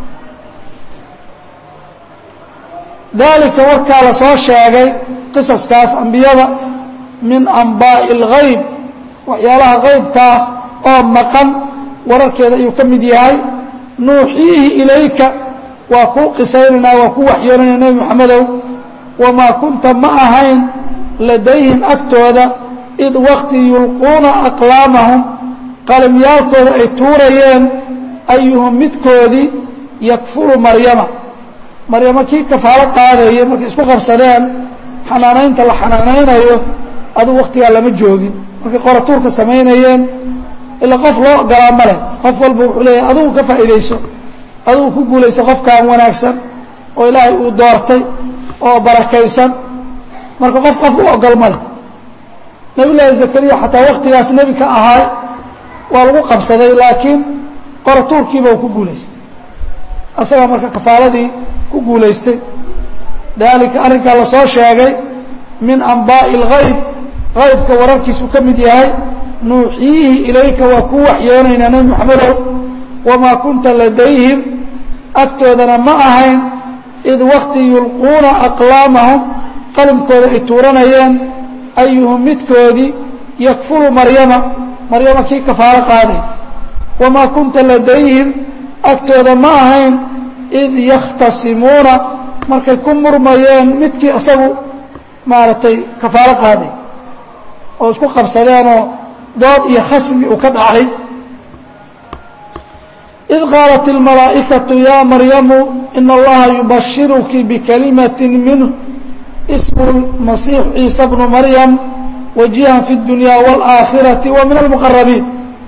dalika warkaa la soo sheegay qisaskaas ambiyada min anbaa'i اlgayb waxyaalaha qaybkaa oo maqan wararkeeda ayuu ka mid yahay nuuxiihi ilayka waa kuu qisaynaynaa waa ku waxyoonayna nebi moxamedow wamaa kunta ma ahayn ladayhim agtooda id wakti yulquuna aqlaamahum qalimyaalkooda ay tuurayeen ayuhum midkoodii yakfuru maryama maryamo kii kafaalo qaadaya markay isku qabsadeen xanaanaynta la xanaanaynayo aduu waktigaa lama joogin markay qoratuurka samaynayeen ila qof loo ogolaa ma leh qof walba wuxuu leeyahay adugu ka faa'iidayso adugu ku guulayso qofkaan wanaagsan oo ilaahay uu doortay oo barakaysan marka qof qof u ogol ma leh nebi llaahi zakariya xataa waktigaas nebi ka ahaay waa lagu qabsaday laakiin qoratuurkiiba uu ku guulaystay asagaa marka kafaaladii ku guulaystay daalika arrinkaa la soo sheegay min anbaa'i اlgayb qaybka wararkiisuu ka mid yahay nuuxiihi ilayka waa kuu waxyoonaynaa nebi moxamedow wamaa kunta ladayhim agtoodana ma ahayn id wakti yulquuna aqlaamahum qalimkooda ay tuuranayeen ayuhum midkoodii yakfulu maryama maryama kii kafaalo qaaday wamaa kunta ladayhim agtooda ma ahayn id yakhtasimuuna markay ku murmayeen midkii isagu maaragtay kafaalo qaaday oo isku qabsadeenoo dood iyo khasmi uu ka dhacay id qaalat اlmalaa'ikaةu ya maryamu ina allaha yubashiruki bikalimati minh ismu masiix ciisa bnu maryam wajihan fi اdunya wاlآakhiraةi wa min almuqarabiin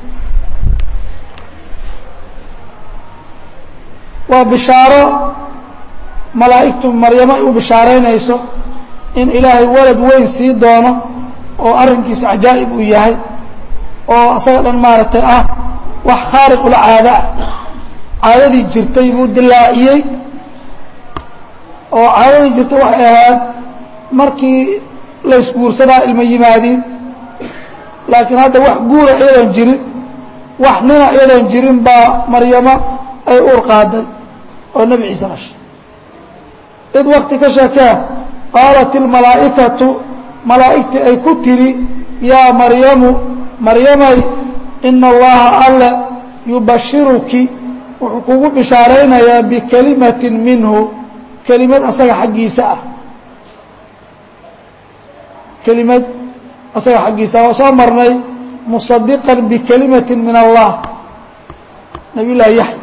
waa bishaaro malaa'igtu maryamo ay u bishaaraynayso in ilaahay walad weyn sii doono oo arrinkiisu cajaa'ib uu yahay oo asaga dhan maaragtay ah wax khaariq ula caado ah caadadii jirtay buu dilaaciyey oo caadadii jirtay waxay ahayd markii la isguursadaa ilma yimaadiin laakiin hadda wax guura iyadoon jirin wax nina iyadoon jirin baa maryamo ay uur qaaday oo nebi ciise dhashay id wakti ka sheekee qaalat ilmalaa'ikatu malaa'igtii ay ku tidhi yaa maryamu maryamay ina allaha alle yubashiruki wuxuu kugu bishaaraynayaa bikelimatin minhu kelimad asaga xaggiisa ah kelimad asaga xaggiisa waa soo marnay musadiqan bikelimatin min allah nabiy llaahi yaxya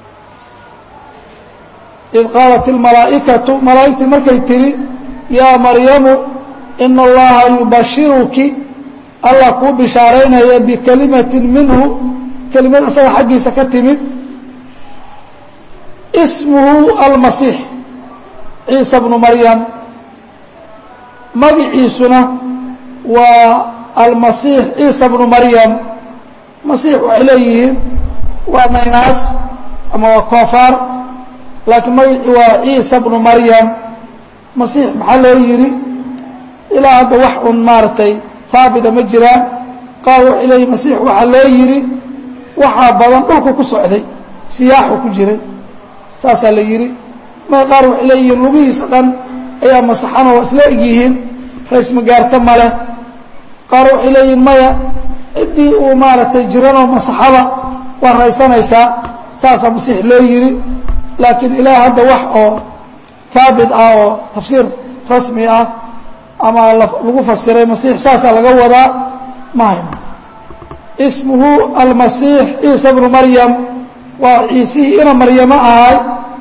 id qaalat ilmalaa'ikatu malaa'igtii markay tidhi yaa maryamu ina allaha yubashiruki allah kuu bishaaraynaya bikelimatin minhu kelimad asaga xaggiisa ka timid ismuhu almasiix ciisa bnu maryam magiciisuna waa almasiix ciisa bnu maryam masiix waxay leeyihiin waa naynaas ama waa koofaar laakiin magacii waa ciisa bnu maryam masiix maxaa loo yidhi ilaa hadda wax un maaragtay haabita ma jiraan qaar waxay leeyihin masiix waxaa loo yidhi waxaa badan dhulku ku socday siyaaxu ku jiray saasaa la yidhi may qaar waxay leeyihiin lugihiisa dhan ayaa masaxanoo waa isla egyihiin rays magaarto male qaar waxay leeyihiin maya ciddii uu maaragtay jiranoo masaxada waa raysanaysaa saasaa masiix loo yidhi laakiin ilaa hadda wax oo haabit ah oo tafsiir rasmi ah ama lagu fasiray masiix saasaa laga wadaa ma hayno ismuhu almasiix ciisa bnu maryam waa ciisihii ina maryamo ahay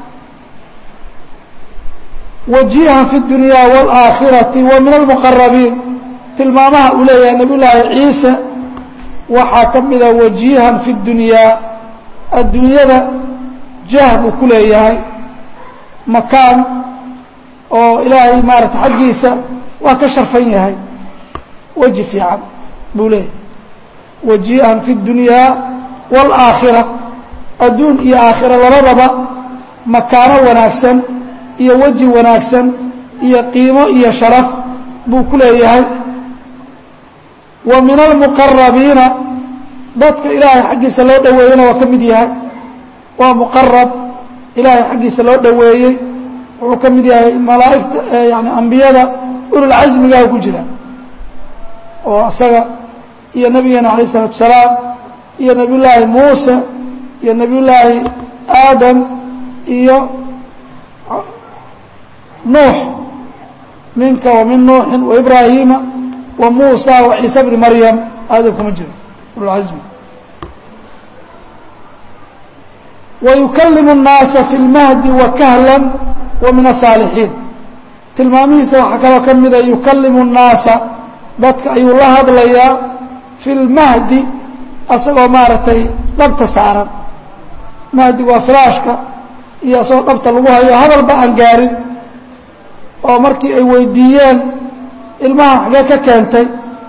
wajihan fi اdunya wاlآakhirati wa min almuqarabiin tilmaamaha uu leeyahay nabiy llaahi ciise waxaa ka mida wajihan fi اdunyaa adduunyada jah buu ku leeyahay makaan oo ilaahay maarata xaggiisa waa ka sharfan yahay weji fiican buu leeyahay wajihan fi اdunyaa wاlآakhira adduun iyo aakhira labadaba makaano wanaagsan iyo weji wanaagsan iyo qiimo iyo sharaf buu ku leeyahay wa min almuqarabiina dadka ilaahay xaggiisa loo dhoweeyeyna waa ka mid yahay waa muqarab ilaahay xaggiisa loo dhoweeyey wuxuu ka mid yahay malaa'igta yani ambiyada ululcasmigaah ku jira oo isaga iyo nabigeena alayh isalaatu salaam iyo nebiy llaahi muuse iyo nebiy llaahi aadam iyo nuux minka wa min nuuxin wa ibraahiima wa muusa wa ciise bni maryam aadam kuma jiro ululcasmi wa yukalimu الnaasa fi اlmahdi wa kahlan wa min asaalixiin tilmaamihiisa waxaa kaloo ka mida yukalimu الnaasa dadka ayuu la hadlayaa fi اlmahdi asagoo maaragtay dhabta saaran mahdi waa firaashka iyo asagoo dhabta lagu hayo hadalba aan gaarin oo markii ay weydiiyeen ilmaha xagee ka keentay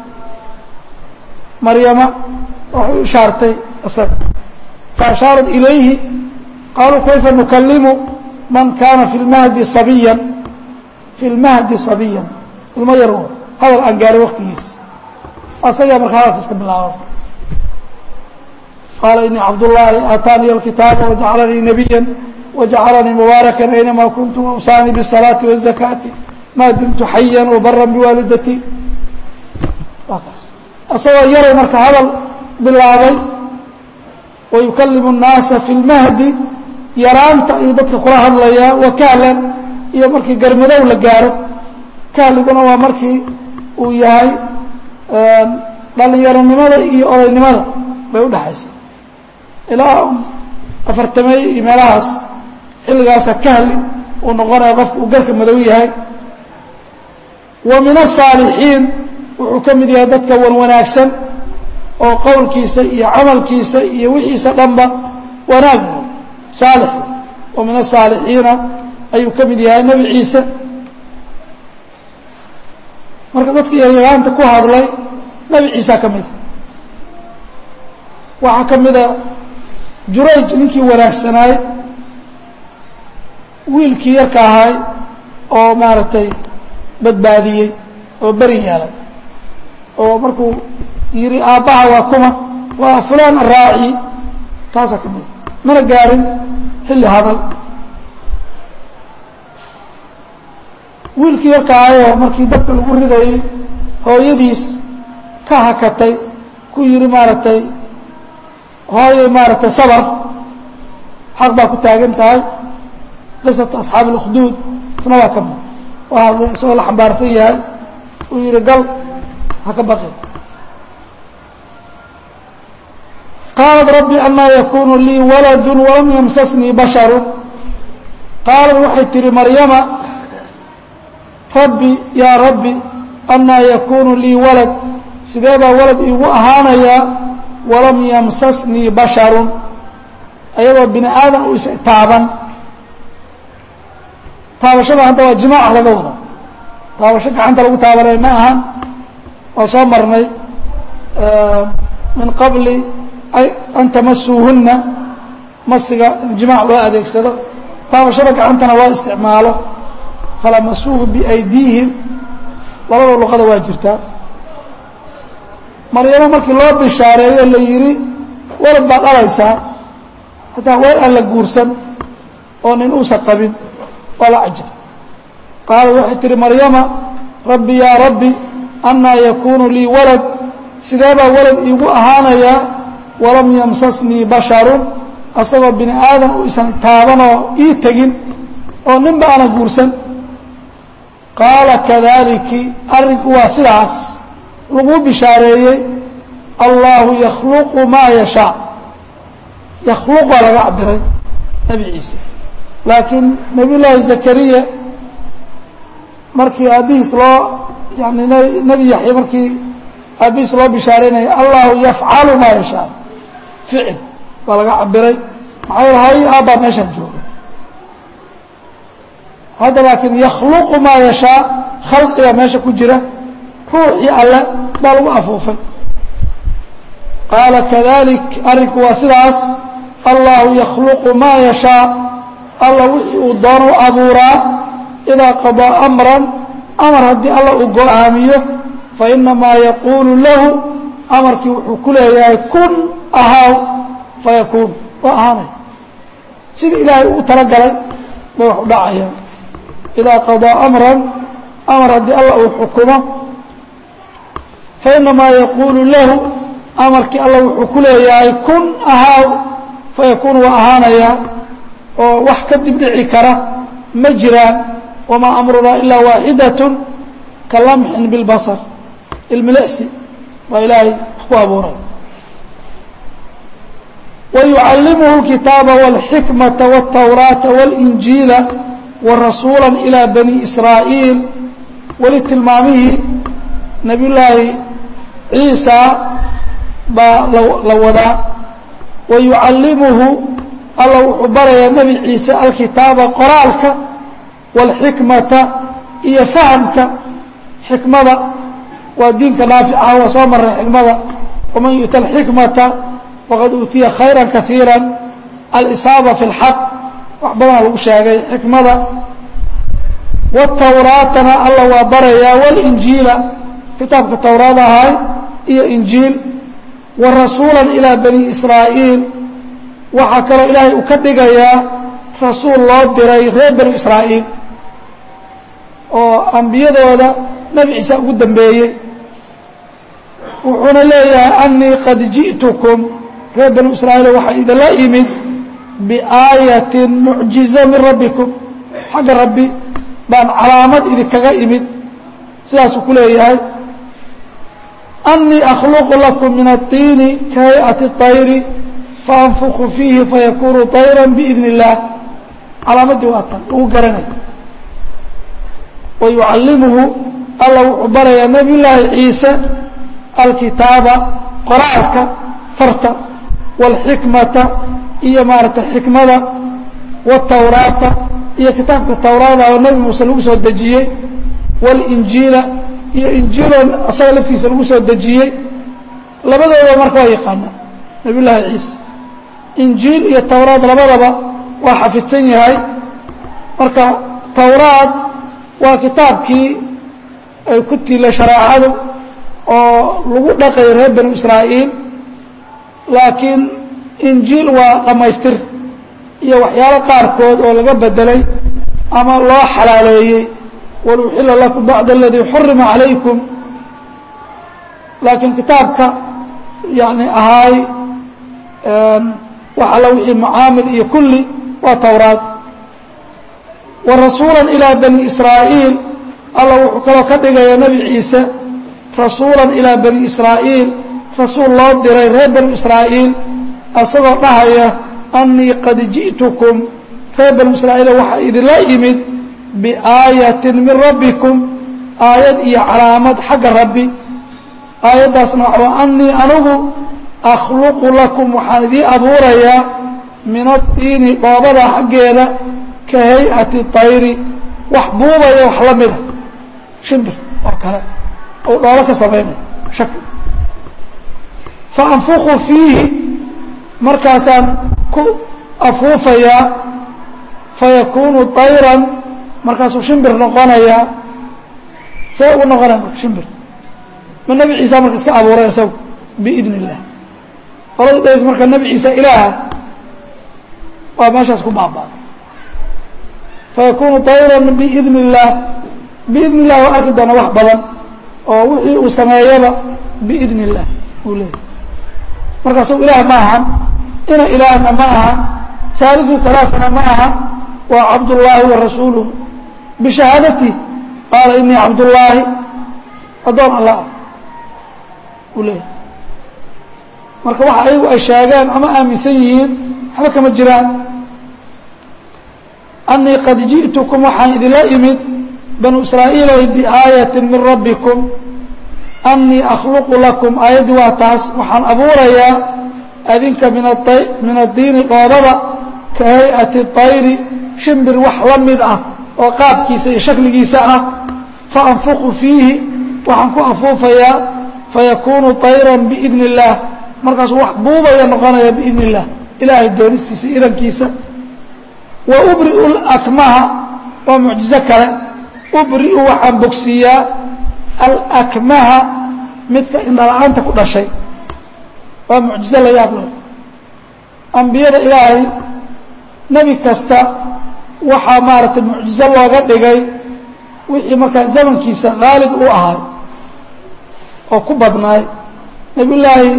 maryama waxay u ishaartay isaga faashaarat ilayhi qaaluu kayfa nukalimu man kaana fi lmahdi sabiyan fi lmahdi sabiyan ilmo yar hadal aan gaarin waktigiisa asagaa markaa hadalka iska bilaaba qaala inii cabdullaahi aataaniya alkitaaba wajacalanii nabiya wajacalanii mubaarakan aynamaa kuntu wawsaanii bisalaati wazakaati maa dumtu xayan wabaran biwaalidatii isagoo yaray marka hadal bilaabay wayukalimu الnaasa fi اlmahdi yaraanta ayuu dadka kula hadlayaa wa kahlan iyo markii garmadow la gaaro kahliguna waa markii uu yahay dhalinyaronimada iyo odaynimada bay udhexaysa ilaa afartamey iyo meelahaas xilligaasa kahli uu noqonaya qofka uu garka madow yahay wa min الصaalixiin wuxuu ka mid yahay dadka wan wanaagsan oo qowlkiisa iyo camalkiisa iyo wixiisa dhanba wanaag saalix wa min asaalixiina ayuu ka mid yahay nebi ciise marka dadka yaryaraanta ku hadlay nebi ciisa ka mida waxaa ka mida jurayj ninkii wanaagsanaay wiilkii yarka ahay oo maaragtay badbaadiyey oo beri yeelay oo markuu yidhi aabbaha waa kuma waa fulaan araaci kaasaa ka mida mana gaarin xilli hadal wiilkii yarka ahayoo markii dadka lagu ridayey hooyadiis ka hakatay ku yidhi maaragtay hooyay maaragtay sabar xaq baa ku taagan tahay qisatu asxaabi اlkhduud isna waa ka mid waa hadlay isagoo la xambaarsan yahay uu yidhi gal ha ka baqi qaalat rabbi anaa yakunu lii waladu walam yamsasnii basharu qaalat waxay tihi maryama rabbi yaa rabbi anaa yakunu lii walad sidee baa walad iigu ahaanayaa walam yamsasnii basharun ayadoo bini aadan u is taaban taabashada hadda waa jimaaca laga wada taabasho gacanta lagu taabanay ma ahan waa soo marnay min qabli an tamasuuhunna masiga in jimaac loo adeegsado taabashada gacantana loo isticmaalo falamasuuhu biaydiihim labada luqada waa jirtaa maryamo markii loo bishaareeyo la yidhi walad baad dhalaysaa hataa weer aan la guursan oo nin uusan qabin waa la cajab qaalad waxay tihi maryama rabbi yaa rabbi anaa yakunu lii walad sidee baa walad iigu ahaanayaa walam yamsasnii basharun asagoo bini aadan u isan taabanoo ii tegin oo ninba aanan guursan qaala kadaliki arrinku waa sidaas laguu bishaareeyey allahu yakhluqu maa yashaa yakhluq waa laga cabiray nebi ciise laakiin nebiy llaahi zakariya markii aabbihiis loo yani nebi yaxya markii aabbihiis loo bishaareynaya allahu yafcalu maa yashaa ficil baa laga cabiray maxaa yeele hooyo aabbaa meeshaan jooga hadda laakiin yakhluqu maa yashaa khalqiga meesha ku jira ruuxii alle baa lagu afuufay qaala kadalik arrinku waa sidaas allahu yakhluqu maa yashaa alla wixii uu doono abuuraa idaa qadaa amran amar haddii alla uu go-aamiyo fainamaa yaquulu lahu amarkii wuxuu ku leeyahay kun ahaaw fayakuun waa ahaanay sidii ilaahay ugu talagalay bay wax u dhacayaan idaa qadaa amran amar haddii alla uu xukumo fainamaa yaquulu lahu amarkii alla wuxuu ku leeyahay kun ahaaw fayakuunu waa ahaanayaa oo wax ka dib dhici kara ma jiraan wamaa amrunaa ilaa waaxidatun ka lamxin bilbasar ilmilicsi baa ilaahay wax ku abuuray wayucallimuhu اlkitaaba wاlxikmata wاltawraata wاlinjiila warasuula ilى bani israa'iil weli tilmaamihii nabiy llaahi ciisa baa la wadaa wayucallimuhu alla wuxuu barayaa nebi ciise alkitaaba qoraalka wاlxikmata iyo fahamka xikmada waa diinka naaficaha waa soo maray xikmada waman yu'ta alxikmata faqad uutiya khayra kaiira alisaaba fi اlxaq wax badana lagu sheegay xikmada wاtawraatana alla waa barayaa wاlinjiila kitaabka towraad ahay iyo injiil wa rasuula ilaa bani israa'iil waxaa kaloo ilaahay uu ka dhigayaa rasuul loo diray reer banu israa'iil oo ambiyadooda nebi ciise ugu dambeeyey wuxuuna leeyahay anii qad ji'tukum reer banu israa'iil waxaa idinla imid biaayatin mucjiza min rabbikum xagga rabbi baan calaamad idinkaga imid sidaasuu ku leeyahay أنii أkلq لكم min الطiini kahayئaةi الطayri faأnfku fiihi fayakunu طayrا بإذn الlah calaamadii waa tan lagu garanay ويucalimuhu alla wuxuu barayaa نبي لaahi ciise alkitaaba qoraalka farta والxikmata iyo maarata xikmada والtawraata iyo kitaabka tawraada oo nebi muuse lagu soo dejiyey والإنjiila iyo injiilon asaga laftiisa lagu soo dejiyey labadooda marka waa yaqaanaa nabiy llaahi ciise injiil iyo towraad labadaba waa xafidsan yahay marka towraad waa kitaabkii ay ku tiila shareecadu oo lagu dhaqay reer banu israa'iil laakiin injiil waa dhammaystir iyo waxyaalo qaarkood oo laga bedelay ama loo xalaaleeyey waluxila lakum bacd aladii xurima calaykum laakiin kitaabka yani ahaay wax alla wixii mucaamil iyo kulli waa towraad wa rasuula ilaa bani israa'iil alla wuxuu kaloo ka dhigayaa nebi ciise rasuula ilaa bani israa'iil rasuul loo diray reer banu israa'iil asagoo dhahaya anii qad ji'tukum reer banu israa'iil waxaa idinla yimid biaayatin min rabbikum aayad iyo calaamad xagga rabbi aayaddaasna waxaa anii anugu akhluqu lakum waxaan idiin abuurayaa min adiini dhoobada xaggeeda ka hay-ati tayri wax buubaya wax la mida shimbir oo kale ou dhoobo ka samaynaya shak fa anfuqu fiihi markaasaan ku afuufayaa fayakuunu tayran markaasuu shimbir noqonayaa see ugu noqonaya marka shimbir ma nebi ciisa marka iska abuuray isagu biidn illah qolada dhays marka nebi ciise ilaaha waa meeshaas ku baaba'day fayakunu tayran biidn illaah biidn illah waa arki doona wax badan oo wixii uu sameeyaba biidn illah uu leeyahy marka isagu ilaah ma ahan ina ilaahna ma aha haalidu talaatana ma aha waa cabdullaahi wa rasuuluhu bishahaadati qaala inii cabdullaahi addoon allah ah uu leeyahy marka waxa ayagu ay sheegeen ama aaminsan yihiin waxba kama jiraan anii qad ji'tukum waxaan idinla imid banu israa'iilay biaayatin min rabbikum anii akhluqu lakum aayaddii waa taas waxaan abuurayaa adinka min min addiini dhoobada ka hay-ati tayri shimbir wax la mid ah oo qaabkiisa iyo shakligiisa ah fa anfuqu fiihi waxaan ku afuufayaa fayakuunu tayran biidn illaah markaasuu wax buubaya noqonaya biidn illah ilaahay doonistiisa idankiisa wa ubri'u lakmaha waa mucjizo kale ubri'u waxaan bogsiiyaa alakmaha midka indhala-aanta ku dhashay waa mucjizo la yaab leh ambiyada ilaahay nebi kasta waxaa maaragtay mucjizo looga dhigay wixii markaa zamankiisa haalib u ahay oo ku badnaay nebiyullaahi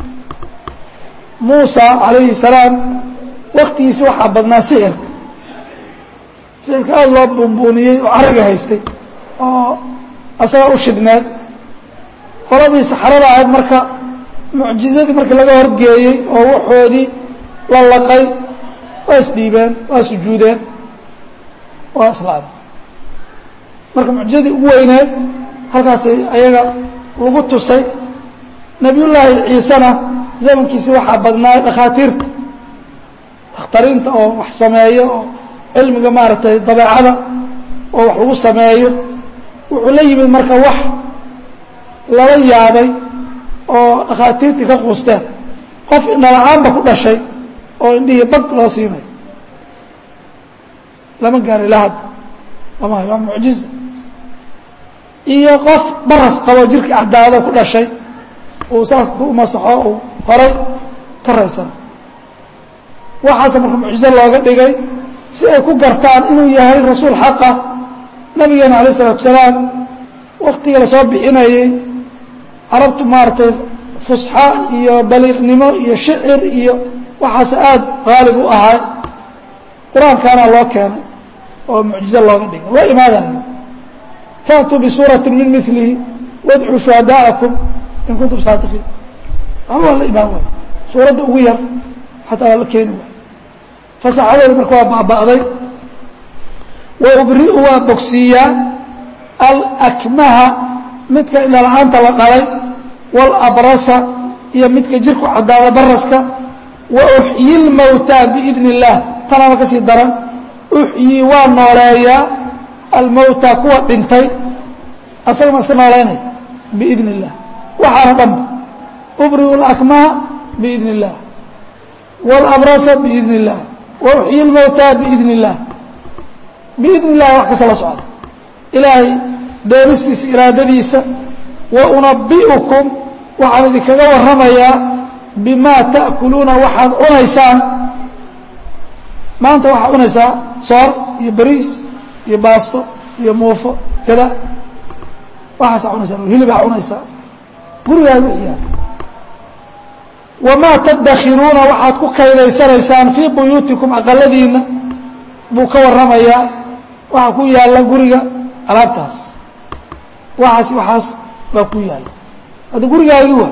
muusa calayhi salaam waktigiisi waxaa badnaa sixirka sixirka aada loo buunbuuniyey oo cariga haystay oo asaga u shidneed qoladii saxrada ahayd marka mucjizadii markii laga horgeeyey oo waxoodii la laqay waa isdhiibeen waa sujuudeen waa islaamay marka mucjizadii ugu weyneed halkaasay ayaga lagu tusay nebiyullaahi ciisena zamankiisi waxaa badnaay dhakhaatiirta dakhtariinta oo wax sameeyo oo cilmiga maaragtay dabeecada oo wax lagu sameeyo wuxuu la yimid marka wax lala yaabay oo dhakhaatiirtii ka quusteen qof indhala-aanba ku dhashay oo indhihii bag loo siinayo lama gaaro ilaa hadda lama hayo waa mucjiza iyo qof baras qabo jirkii caddaado ku dhashay uu saas du umasaxo uu horay ka raysan waxaase marka mucjizo looga dhigay si ay ku gartaan inuu yahay rasuul xaqa nabigeena alayh isalatu salaam waktigii lasoo bixinayey carabtu maaragtay fusxa iyo baliiqnimo iyo shicir iyo waxaase aada qaalib u ahaa qur-aankaana loo keenay oo mucjizo looga dhigay loo imaadanayo faatuu bisuurati min milihi wadcuu shuhadaa'akum in kuntum saadiqiin waxba waa la imaan waay suuradda ugu yar xataa waa la keeni waay fasaxadeeda marka waa baaba'day wa ubri'u waa bogsiiyaa alakmaha midka indhala-aanta la dhalay walabrasa iyo midka jirku caddaada baraska wa uxyi lmowtaa biidni illaah tanaaba ka sii daran uxyii waa nooleeyaa almowtaa kuwa dhintay asaga ma iska noolaynay biidni illah waxaana dhanba ubri'u alakmaha biidni illaah walabrasa biidni illaah wa uxyi lmowtaa biidni illaah biidni illahi wax kasta la socda ilaahay doonistiisa iraadadiisa wa unabi'ukum waxaan idinkaga warramayaa bimaa ta'kuluuna waxaad cunaysaan maanta waxaad cunaysaa soor iyo bariis iyo baasto iyo muufo kada waxaasaa cunaysaa hilibaa cunaysaa gurigaaga iyaa wamaa tadakhiruuna waxaad ku kaydaysanaysaan fii buyuutikum aqaladiina buu ka warramayaa waxaa ku yaalla guriga alaabtaas waxaas waxaas baa ku yaalla hadda gurigaagi waa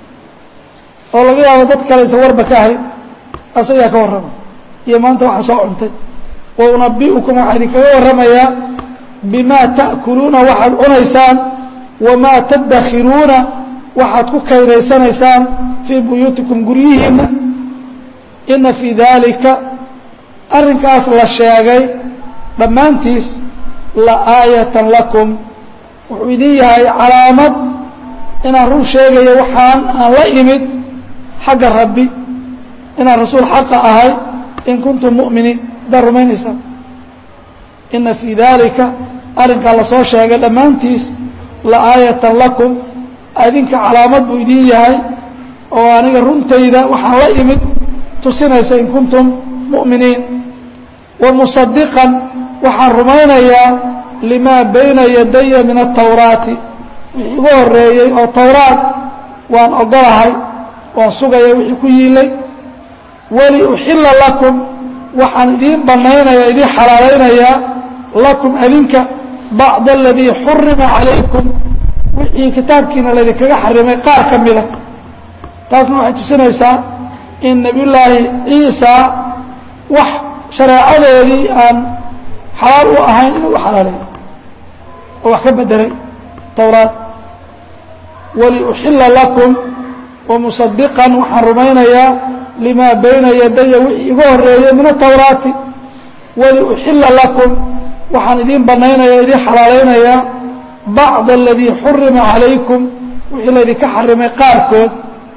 oo laga yaabo dad kale isa warba ka ahayd asagaa ka warramay iyo maanta waxa soo cuntay wa unabi'ukum waxaa idinkaga warramayaa bimaa ta'kuluuna waxaad cunaysaan wamaa tadakhiruuna waxaad ku kaydaysanaysaan fii buyuutikum guryihiinna ina fii daalika arrinkaas la sheegay dhammaantiis la aayatan lakum wuxuu idin yahay calaamad inaan run sheegayo waxaan aan la imid xagga rabbi inaan rasuul xaqa ahay in kuntum mu'miniin haddaad rumaynaysaan ina fii daalika arrinkaa lasoo sheegay dhammaantiis la aayatan lakum adinka calaamad buu idin yahay oo aniga runtayda waxaan la imid tusinaysa in kuntum mu'miniin wa musadiqan waxaan rumaynayaa limaa bayna yadaya min atawraati wixii igu horeeyey oo towraad waan ogolahay waan sugaya wixii ku yiilay wali uxilla lakum waxaan idiin bannaynaya idiin xalaalaynayaa lakum adinka bacda aladii xurima calaykum wixii kitaabkiina laydinkaga xarimay qaar ka mida taasna waxay tusinaysaa in nebiyullaahi ciisa wax shareecadoodii aan xalaal u ahayn inuu u xalaaleeyo oo wax ka bedelay towraad waliuxilla lakum wamusadiqan waxaan rumaynayaa limaa bayna yadaya wixii iga horeeyey min atawraati waliuxilla lakum waxaan idiin banaynaya idiin xalaalaynayaa bacda aladii xurima calaykum wixii laydinka xarimay qaarkood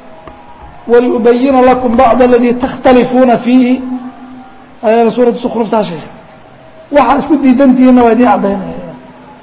waliubayina lakum bacda aladii takhtalifuuna fiihi ayana suuratu sukruftaa sheegay waxaa isku diidantihiinna waa idiin caddaynaya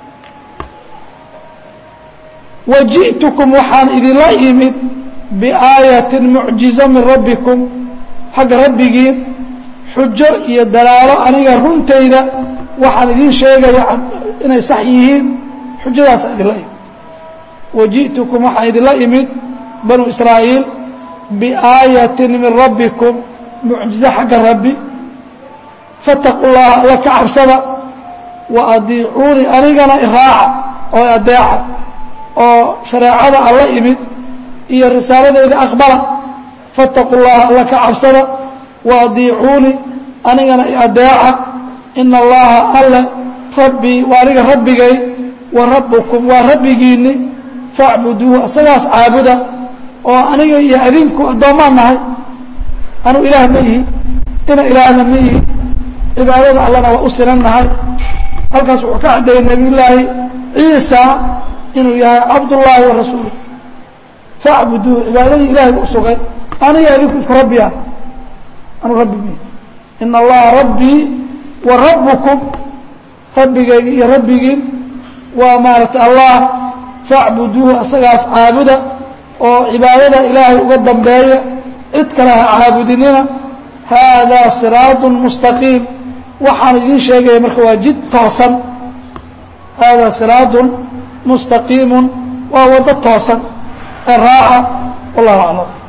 waji'tukum waxaan idinla imid biaayatin mucjizo min rabbikum xagga rabbigiin xujo iyo dalaalo aniga runtayda waxaan idiin sheegaya inay sax yihiin xujadaasa idinla imid waji'tukum waxaan idinla imid banu israa'iil biaayatin min rabbikum mucjizo xagga rabbi fattaqu llaha alla ka cabsada wa adiicuunii anigana iraaca oo adeeca oo shareecada alla imid iyo risaaladeyda aqbala fattaqu llaha alla ka cabsada wa adiicuunii anigana iadeeca ina allaha alle rabbii waa aniga rabbigay wa rabbukum waa rabbigiinni facbuduuhu isagaas caabuda oo aniga iyo adinku addoommaan nahay anuu ilaah ma ihi ina ilaahna ma ihi cibaadada allana waa u sinan nahay halkaas wuxuu ka caddeeyey nebiyullaahi ciisa inuu yahay cabdullaahi wa rasuuluh facbuduuhu cibaadadii ilaahay u sugay aniga adinku isku rabbiya anuu rabbi mi ina allaha rabbii wa rabbukum rabbigayga iyo rabbigiin waa maaragtay allah facbuduuhu asagaas caabuda oo cibaadada ilaahay uga dambeeya cid kale ha caabudinina haadaa siraadun mustaqiim waxaan idiin sheegaya marka waa jid toosan haadaa siraadun mustaqiimun waa waddo toosan ee raaca wallahu aclam